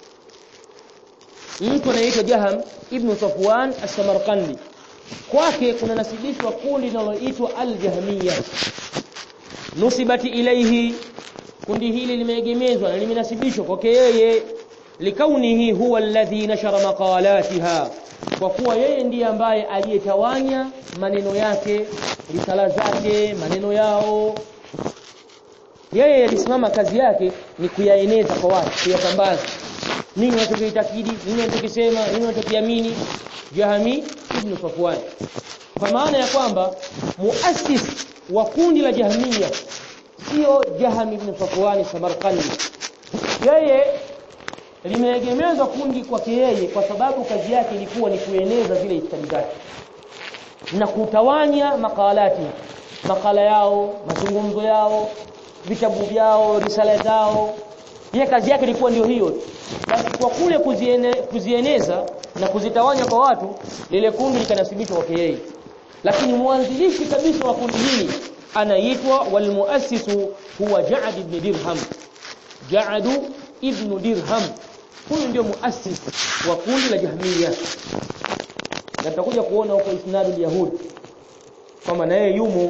mtu anayeitwa Jaham ibn Safwan as-Samarqandi kwake kuna nasibishwa kundi linaloitwa al-Jahmiyya nusibati ilayhi kundi hili limeegemezwa na limenasibishwa kwake yeye likaunihi huwa alladhi nashara maqalatiha kwa kuwa yeye ndiye ambaye aliyetawanya maneno yake risala zake maneno yao yeye alisimama kazi yake ni kuyaeneza kwa watu kuyatambaza nini wanachokiitakidi nini wanachokisema nini wanachokiamini Jahami ibn Safwan kwa maana ya kwamba muassis wa kundi la Jahmiya sio Jahami ibn Safwan Samarkandi yeye limeegemezwa kundi kwake yeye kwa sababu kazi yake ilikuwa ni kueneza zile itikadi zake na kutawanya makalati makala yao mazungumzo yao vitabu vyao risala zao yeye kazi yake ilikuwa ndio hiyo basi kwa kule kuziene, kuzieneza na kuzitawanya kwa watu lile kundi likanasibishwa kwake yeye lakini mwanzilishi kabisa wa kundi hili anaitwa walmuassisu huwa Ja'd ibn Dirham Ja'd ibn Dirham huyu ndio muassis wa kundi la Jahmiya na tutakuja kuona huko isnadul yahud kwamba naye yumo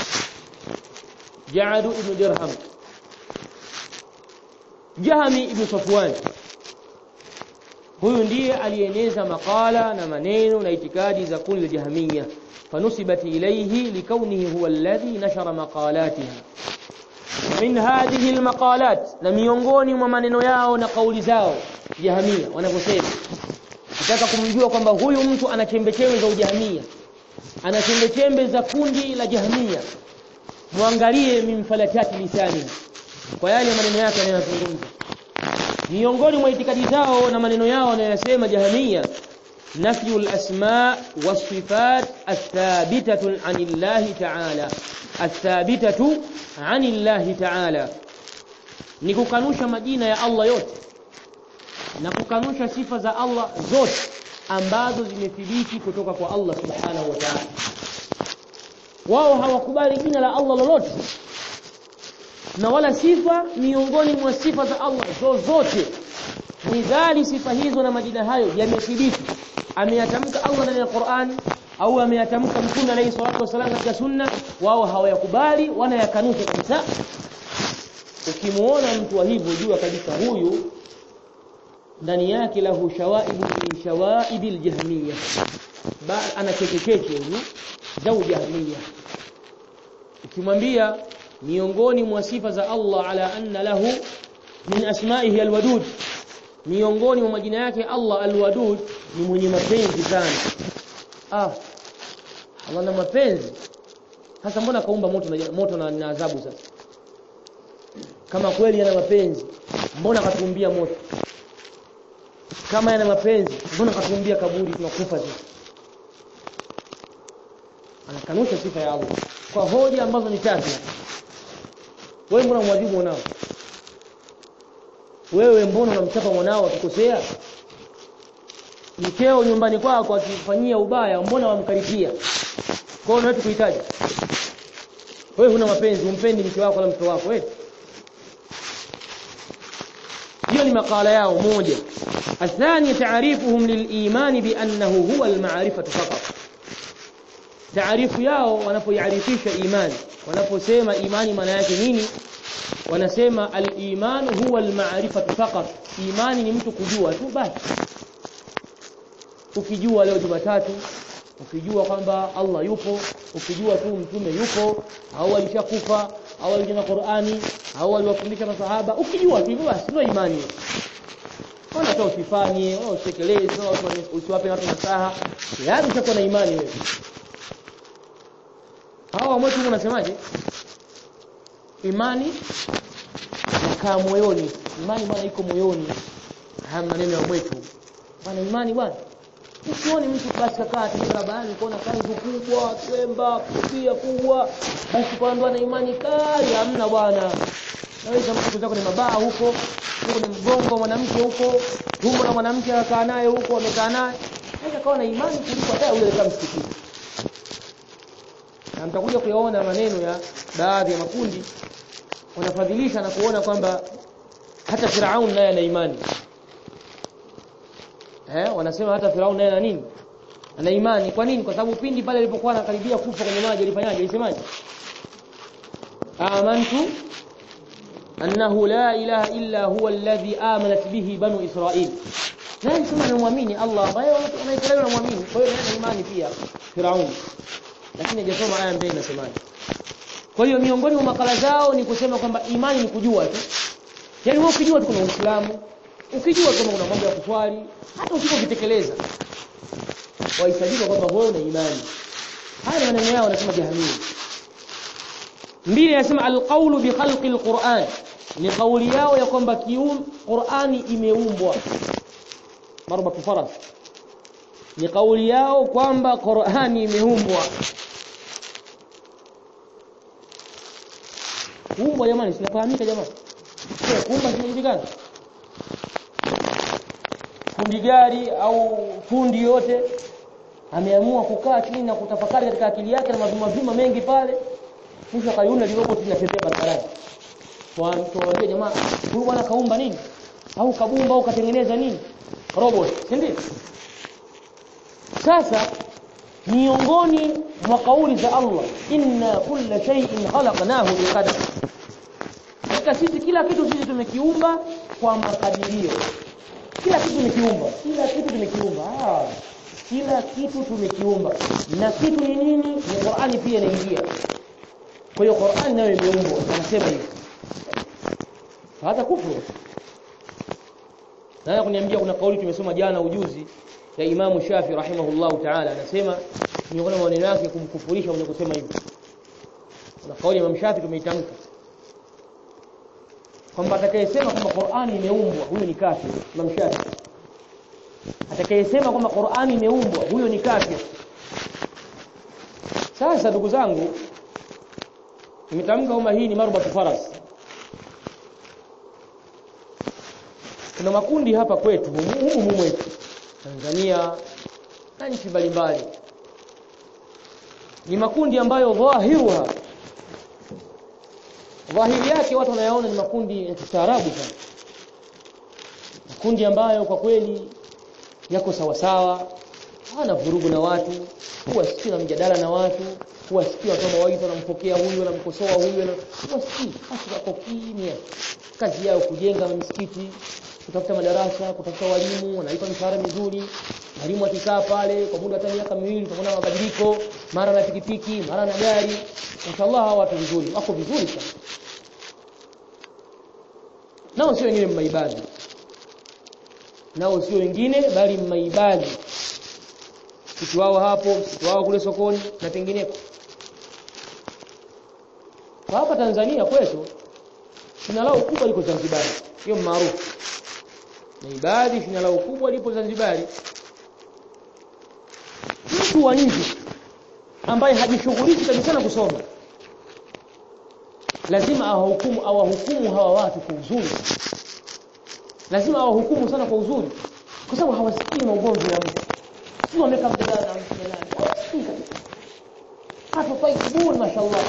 Ja'd ibn Dirham Jahmi ibn Safwan huyu ndiye alieneza makala na maneno na itikadi za kundi la Jahmiya fanusibat ilayhi likaunihi huwa alladhi nashara maqalatiha min hadhihi almaqalat na miongoni mwa maneno yao na kauli zao Jahmiya wanavyosema nataka kumjua kwamba huyu mtu ana chembechembe za ujahmiya ana chembechembe za kundi la Jahmiya muangalie mimfalatati lisani kwa yale maneno yake anayozungumza miongoni mwa itikadi zao na maneno yao wanayosema Jahmiya نفي الأسماء والصفات الثابتة عن الله تعالى الثابتة عن الله تعالى نكوكانوشا مدينة يا الله yote na kukanusha sifa za Allah zote ambazo zimethibiti kutoka kwa Allah subhanahu wa ta'ala wao hawakubali jina la Allah lolote na wala sifa miongoni mwa sifa za Allah zozote midhali sifa hizo na majina hayo yamethibiti ameyatamka Allah ndani ya Qur'ani au ameyatamka Mtume alayhi salatu wasallam katika sunna wao hawayakubali wanayakanusha kabisa ukimuona mtu wa hivyo jua kabisa huyu ndani yake lahu shawaibu min shawaib aljahmiyah ba ana chekecheche huyu za jahmiyah ukimwambia miongoni mwa sifa za Allah ala anna lahu min asma'ihi alwadud miongoni mwa majina yake Allah alwadud ni mwenye mapenzi sana ah Allah na mapenzi sasa mbona kaumba moto na moto na, na adhabu sasa kama kweli yana mapenzi mbona katumbia moto kama yana mapenzi mbona katumbia kaburi tunakufa sisi anakanusha sifa ya Allah kwa hoja ambazo ni tatu wewe mbona mwadhibu mwanao wewe mbona unamchapa mwanao akikosea mkeo nyumbani kwako akifanyia ubaya mbona wamkaribia kwa hiyo wewe kuhitaji wewe huna mapenzi umpendi mke wako wala mtoto wako wewe hiyo ni makala yao moja الثاني تعريفهم للإيمان بأنه هو المعرفة فقط تعريف yao wanapoiarifisha imani wanaposema imani maana yake nini wanasema al-iman huwa al-ma'rifatu faqat imani ni mtu kujua tu basi ukijua leo Jumatatu ukijua kwamba Allah yupo ukijua tu mtume yupo au alishakufa au alijua Qur'ani au aliwafundisha masahaba ukijua tu hivyo basi ndio imani Ona hata usifanye, wala usitekeleze, wala usiwape watu nasaha. Yaani utakuwa na imani wewe. Hawa mwetu unasemaje? Imani inakaa moyoni. Imani bwana iko moyoni. Haya maneno ya mwetu. Bwana imani bwana. Usioni mtu basi kakaa tu barabarani kuona kanzu kubwa, kwemba, kofia kubwa, basi kwa ndo ana imani kali hamna bwana. Naweza mtu zako ni mabaa huko, huko ni mgongo mwanamke huko, tumbo la mwanamke anakaa naye huko, amekaa naye. Naweza kawa na imani kuliko hata yule kama msikitini. Na mtakuja kuyaona maneno ya baadhi ya makundi wanafadhilisha na kuona kwamba hata Firaun naye ana imani. Eh, wanasema hata Firaun naye ana nini? Ana imani. Kwa nini? Kwa sababu pindi pale alipokuwa anakaribia kufa kwenye maji alifanyaje? Alisemaje? Amantu annahu la ilaha illa huwa alladhi amanat bihi banu israil nani sema anamwamini Allah ambaye wanaisraeli wanamwamini kwa hiyo ana imani pia Firaun lakini hajasoma aya mbele inasemaje kwa hiyo miongoni mwa makala zao ni kusema kwamba imani ni kujua tu yaani wewe ukijua tu kuna Uislamu ukijua kama kuna mambo ya kuswali hata usipokitekeleza waisajili kwamba wewe una imani haya ni maneno yao wanasema jahamia mbili anasema alqawlu bi khalqi alquran ni kauli yao ya kwamba kium Qur'ani imeumbwa marbatu faras ni kauli yao kwamba Qur'ani imeumbwa kuumbwa jamani sinafahamika jamani kuumba sinajulikana fundi gari au fundi yote ameamua kukaa chini na kutafakari katika akili yake na mavima vima mengi pale mwisho akaiunda robot linatembea barabarani tuwaambie jamaa huyu bwana kaumba nini au kabumba au katengeneza nini robot si ndio sasa miongoni mwa kauli za Allah inna kulla shay'in khalaqnahu biqadar katika sisi kila kitu sisi tumekiumba kwa makadirio kila kitu tumekiumba kila kitu tumekiumba ah kila kitu tumekiumba na kitu ni nini ni Qur'ani pia inaingia kwa hiyo Qur'ani nayo imeumbwa anasema hivi hata kufuru na kuniambia kuna kauli tumesoma jana ujuzi ya Imamu Shafi rahimahullahu ta'ala anasema miongoni mwa maneno yake kumkufurisha mwenye kusema hivyo kuna kauli ya Imam Shafi tumeitamka kwamba atakayesema kwamba Qur'ani imeumbwa huyo ni kafir Imam Shafi atakayesema kwamba Qur'ani imeumbwa huyo ni kafir sasa ndugu zangu nimetamka kwamba hii ni marbatu faras kuna makundi hapa kwetu humu humu mwetu Tanzania na nchi mbalimbali ni makundi ambayo dhahiruha dhahiri yake watu wanayaona ni makundi ya kistaarabu sana makundi ambayo kwa kweli yako sawa sawa hana vurugu na watu huwa sikii na mjadala na watu huwa sikii watu mawaidha wanampokea huyu wanamkosoa huyu huwa sikii basi wako kimya kazi yao kujenga misikiti kutafuta madarasa kutafuta walimu wanalipa mishahara mizuri mwalimu akikaa pale kwa muda hata miaka miwili utaona mabadiliko mara na pikipiki mara na gari mashallah hawa watu vizuri wako vizuri sana nao sio wengine mmaibadi nao sio wengine bali mmaibadi msitu wao hapo msitu wao kule sokoni na pengineko kwa hapa Tanzania kwetu shina lao kubwa liko Zanzibar hiyo maarufu na ibadi shina lao kubwa lipo Zanzibar mtu wa nje ambaye hajishughulishi kabisa na kusoma lazima awahukumu awahukumu hawa watu kwa uzuri lazima awahukumu sana kwa uzuri kwa sababu hawasikii maugomvi ya mtu si wameka mjadala na mtu fulani hawasikii kabisa hata taibun mashallah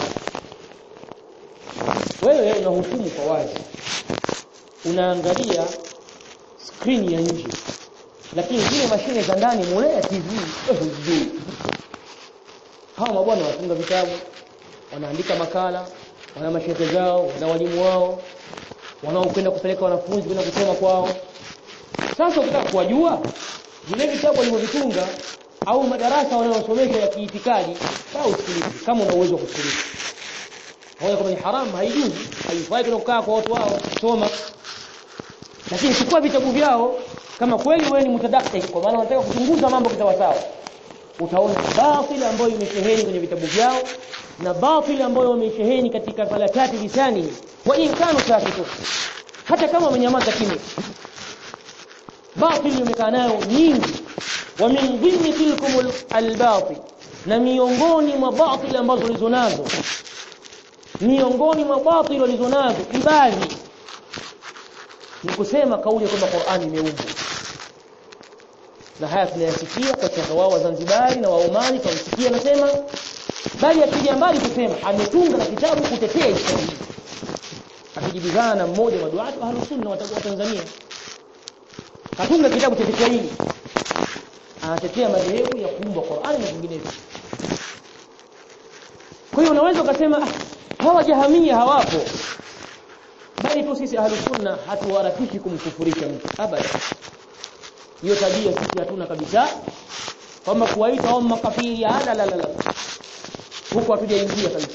wewe unahukumu kwa wazi unaangalia screen ya nje lakini zile mashine za ndani mule ya TV hujui hawa mabwana wanafunga vitabu wanaandika makala wana mashehe zao wana walimu wao wanaokwenda kupeleka wanafunzi kwenda kusoma kwao sasa ukitaka kuwajua vile vitabu walivyovitunga au madarasa wanayosomesha ya kiitikadi au usikilize kama una uwezo wa kusikiliza hoja kama ni haram haijuzi haifai kukaa kwa watu wao soma lakini chukua vitabu vyao kama kweli wewe ni mutadakkik kwa maana unataka kuchunguza mambo sawa utaona batili ambayo imesheheni kwenye vitabu vyao na batili ambayo wamesheheni katika falakati lisani wa in kanu sakitu hata kama wamenyamaza kimya batili imekaa nayo nyingi wa min dhimmi tilkum albatil na miongoni mwa batili ambazo walizonazo miongoni mwa batili walizonazo ibadi ni kusema kauli kwamba Qur'ani imeumbwa na haya tunayasikia kwa wao wa Zanzibari na Waomani tunasikia nasema bali akija mbali kusema ametunga na kitabu kutetea Islamu akijibizana na mmoja wa duatu ahlus sunna wa Tanzania katunga kitabu cha Kiswahili anatetea madhehebu ya kuumba Qur'ani na vinginevyo kwa hiyo unaweza ukasema ah, hawa jahamia hawapo mradi tu sisi ahlus sunna hatuharakishi kumkufurisha mtu abada hiyo tabia sisi hatuna kabisa kwamba kuwaita hao makafiri la la la la huko hatujaingia kabisa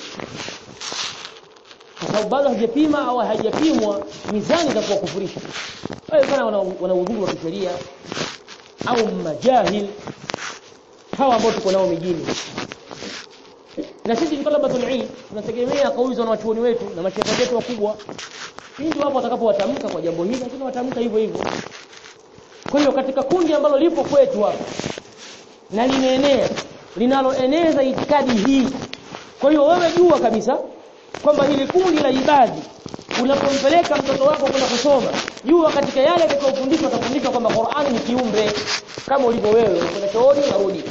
kwa sababu bado hajapima au hajapimwa mizani za kuwakufurisha wale sana wana, wana udhuru wa kisheria au majahil hawa ambao tuko nao mijini na sisi ni talabatul ilm tunategemea kauli za wanachuoni wetu na mashehe wetu wakubwa ndio hapo watakapowatamka kwa jambo hili lakini watamka hivyo hivyo kwa hiyo katika kundi ambalo lipo kwetu hapa na limeenea linaloeneza itikadi hii kwa hiyo wewe jua kabisa kwamba hili kundi la ibadi unapompeleka mtoto wako kwenda kusoma jua katika yale atakayofundishwa atafundishwa kwamba Qur'ani ni kiumbe kama ulivyo wewe kwenda chooni unarudi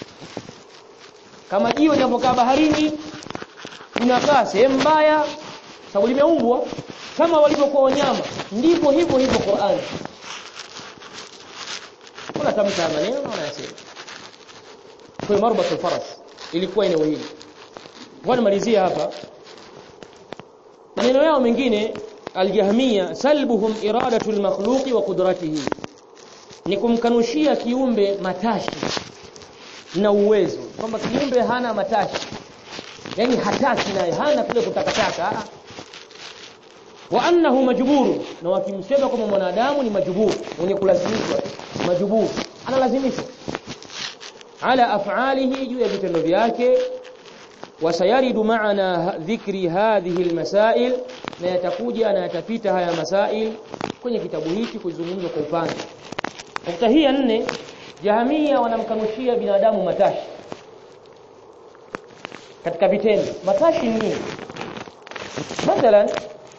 kama jiwe linapokaa baharini unakaa sehemu mbaya sababu limeumbwa kama walivyokuwa wanyama ndivyo hivyo hivyo Qur'ani kuna tamka maneno wanayasema kwa marbatul faras ilikuwa eneo hili ngoja nimalizie hapa maneno yao mengine aljahmia salbuhum iradatu almakhluqi wa qudratihi ni kumkanushia kiumbe matashi na uwezo kwamba kiumbe hana matashi yani hataki naye hana kule kutakataka wa annahu majburu na wakimsema kama mwanadamu ni majburu mwenye kulazimishwa majburu analazimishwa ala af'alihi juu ya vitendo vyake wasayaridu maana dhikri hadhihi almasail na yatakuja na yatapita haya masail kwenye kitabu hiki kuzungumzwa kwa upande nukta hii ya nne jahamia wanamkanushia binadamu matashi katika vitendo matashi ni nini mathalan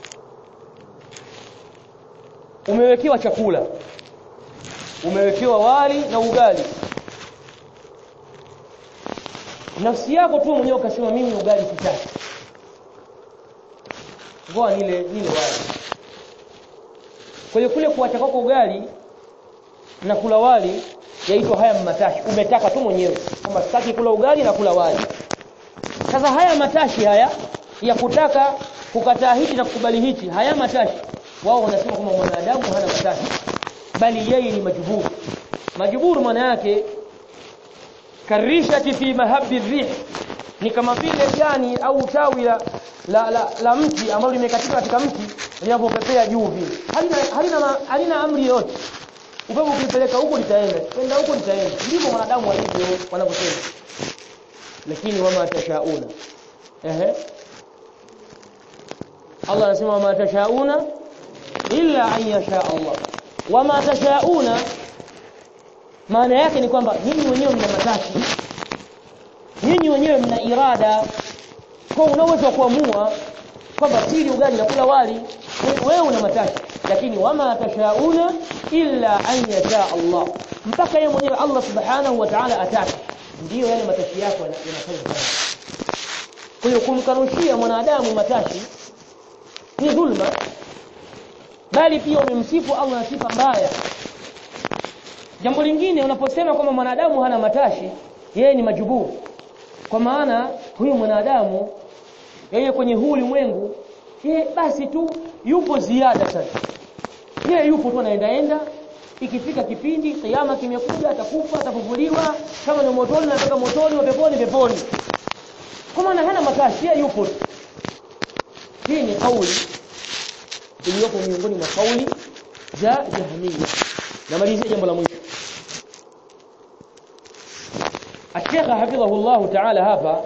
umewekewa chakula umewekewa wali na ugali nafsi yako tu mwenyewe ukasema mimi ugali sitaki ngoa nile nile wali kwa hiyo kule kuacha kwako ugali na kula wali yaitwa haya matashi umetaka tu mwenyewe kwamba sitaki kula ugali na kula wali sasa haya matashi haya ya kutaka kukataa hichi na kukubali hichi haya matashi wao wanasema kwamba mwanadamu hana matashi bali yeye ni majuburu majuburu maana yake karishati fi mahabbi rih ni kama vile jani au tawi la, la, la, la mti ambalo limekatika katika mti linapopepea juu vile halina halina halina amri yoyote upepo ukipeleka huko litaenda kwenda huko litaenda ndivyo wanadamu walivyo wanavyosema lakini wama tashauna ehe Allah anasema wama tashauna illa an yasha Allah wama tashauna maana yake ni kwamba nyinyi wenyewe mna matashi nyinyi wenyewe mna irada kwa unaweza kuamua kwamba sili ugali na kula wali wewe una matashi lakini wama tashauna illa an yasha Allah mpaka yeye mwenyewe Allah subhanahu wa ta'ala atake ndiyo yale matashi yako yanafanya kazi kwa hiyo kumkanushia mwanadamu matashi ni dhulma bali pia umemsifu Allah na sifa mbaya jambo lingine unaposema kwamba mwanadamu hana matashi yeye ni majuburu kwa maana huyu mwanadamu yeye kwenye huu ulimwengu yeye basi tu yupo ziada sasa yeye yupo tu anaendaenda ikifika kipindi kiyama kimekuja atakufa atafufuliwa kama ni motoni nataka motoni wa peponi peponi kwa maana hana matashi yeye yupo tu hii ni kauli iliyopo miongoni mwa kauli za jahmiya namalizia jambo la mwisho Sheikh hafidhahullah ta'ala hapa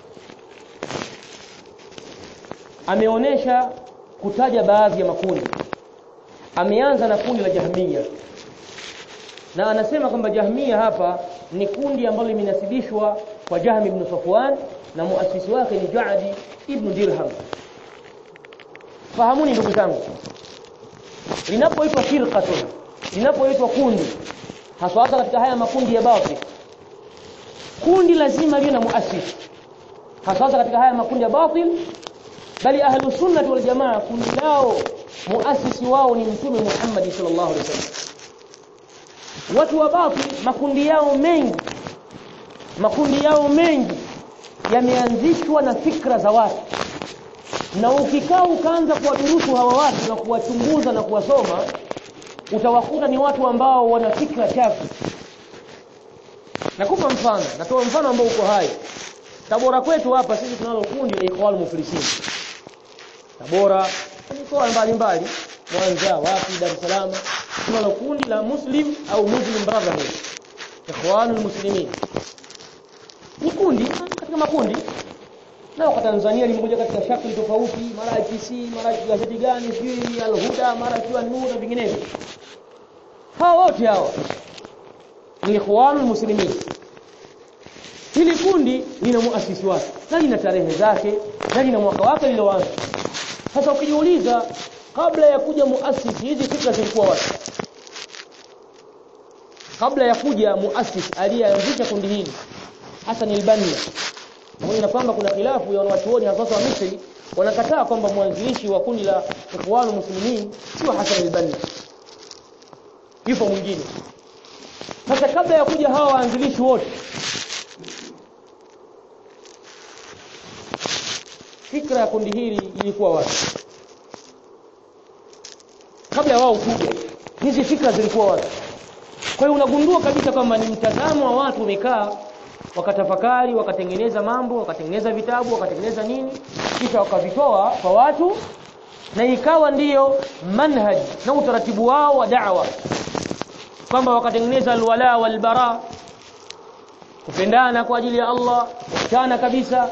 ameonesha kutaja baadhi ya makundi ameanza na kundi la jahmiya na anasema kwamba jahmiya hapa ni kundi ambalo limenasibishwa kwa Jahmi ibn Safwan na muasisi wake ni Ja'di ibn Dirham fahamuni ndugu zangu linapoitwa firqatun linapoitwa kundi hasa hasa katika haya makundi ya batil kundi lazima liwe na muasisi hasa hasa katika haya makundi ya batil bali ahlu sunnah wal jamaa kundi lao muasisi wao ni mtume Muhammad sallallahu alaihi wasallam watu wa batil makundi yao mengi makundi yao mengi yameanzishwa na fikra za watu na ukikaa ukaanza kuwadurusu hawa watu na kuwachunguza na kuwasoma utawakuta ni watu ambao wana fikra chafu nakupa mfano natoa mfano ambao uko hai Tabora kwetu hapa sisi tunalo kundi la Ikhwan Muflisin Tabora mikoa mbalimbali Mwanza wapi Dar es Salaam tunalo kundi la Muslim au Muslim Brotherhood Ikhwanul Muslimin ni kundi katika makundi na kwa Tanzania limekuja katika shakli tofauti mara IPC mara gazeti gani sijui Al-Huda mara kiwa Nur na vinginevyo hawa wote hawa ni Ikhwanul Muslimin hili kundi lina muasisi wake na lina tarehe zake na lina mwaka wake liloanza sasa ukijiuliza kabla ya kuja muasisi hizi fikra zilikuwa wapi kabla ya kuja muasisi aliyeanzisha kundi hili Hassan al-Banna pamoja na kwamba kuna khilafu ya wanachuoni hasa wa Misri wanakataa kwamba mwanzilishi wa kundi la Ikhwanul Muslimin sio Hassan al-Banna yupo mwingine sasa kabla ya kuja hawa waanzilishi wote fikra ya kundi hili ilikuwa wapi kabla ya wao kuja hizi fikra zilikuwa wapi kwa hiyo unagundua kabisa kwamba ni mtazamo wa watu wamekaa wakatafakari wakatengeneza mambo wakatengeneza vitabu wakatengeneza nini kisha wakavitoa kwa watu na ikawa ndiyo manhaj na utaratibu wao wa da'wa kwamba wakatengeneza alwala walbara kupendana kwa ajili ya Allah kuachana kabisa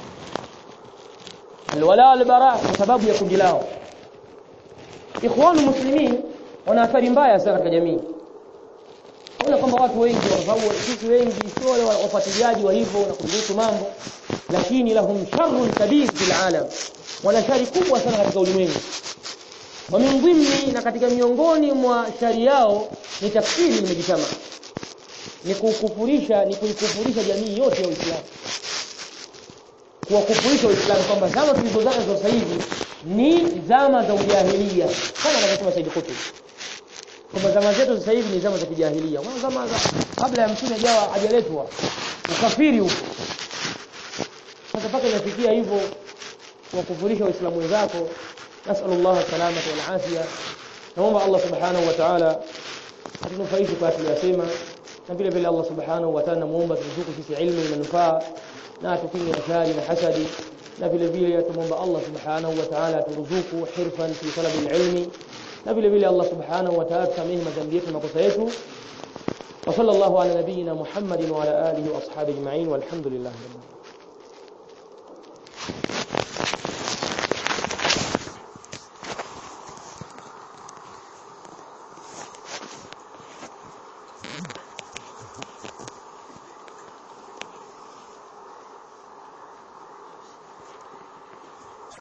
alwala walbara kwa sababu ya kundi lao ikhwanu muslimin wana athari mbaya sana katika jamii Ona kwamba watu wengi kwa sababu sisi wengi sio wale wafuatiliaji wa hivyo na kudurusu mambo lakini lahum sharrun kabir fil alam wana shari kubwa sana katika ulimwengu wa min dhimni na katika miongoni mwa shari yao ni tafsiri limejitama ni kukufurisha ni kuikufurisha jamii yote ya Uislamu kuwakufurisha Uislamu kwamba zama tulizozaga za sasa hivi ni zama za ujahilia kama anavyosema Said Qutb kwamba zama zetu sasa hivi ni zama za kijahilia wana zama za kabla ya mtume hajawa hajaletwa ukafiri huko sasa paka inafikia hivyo kuwakufurisha waislamu wenzako nasallallahu salamata wal afia naomba Allah subhanahu wa ta'ala atunufaishe kwa tuliyosema na vile vile Allah subhanahu wa ta'ala namuomba tuzuku sisi ilmu na manufaa na atukinge na shari na hasadi na vile vile tumuomba Allah subhanahu wa ta'ala turuzuku hirfan fi talabi ilmi na vile vile Allah subhanahu wa ta'ala tusamehe madhambi yetu na makosa yetu wa sallallahu ala nabiyyina Muhammadin wa ala alihi wa ashabihi ajma'in walhamdulillah rabbil alamin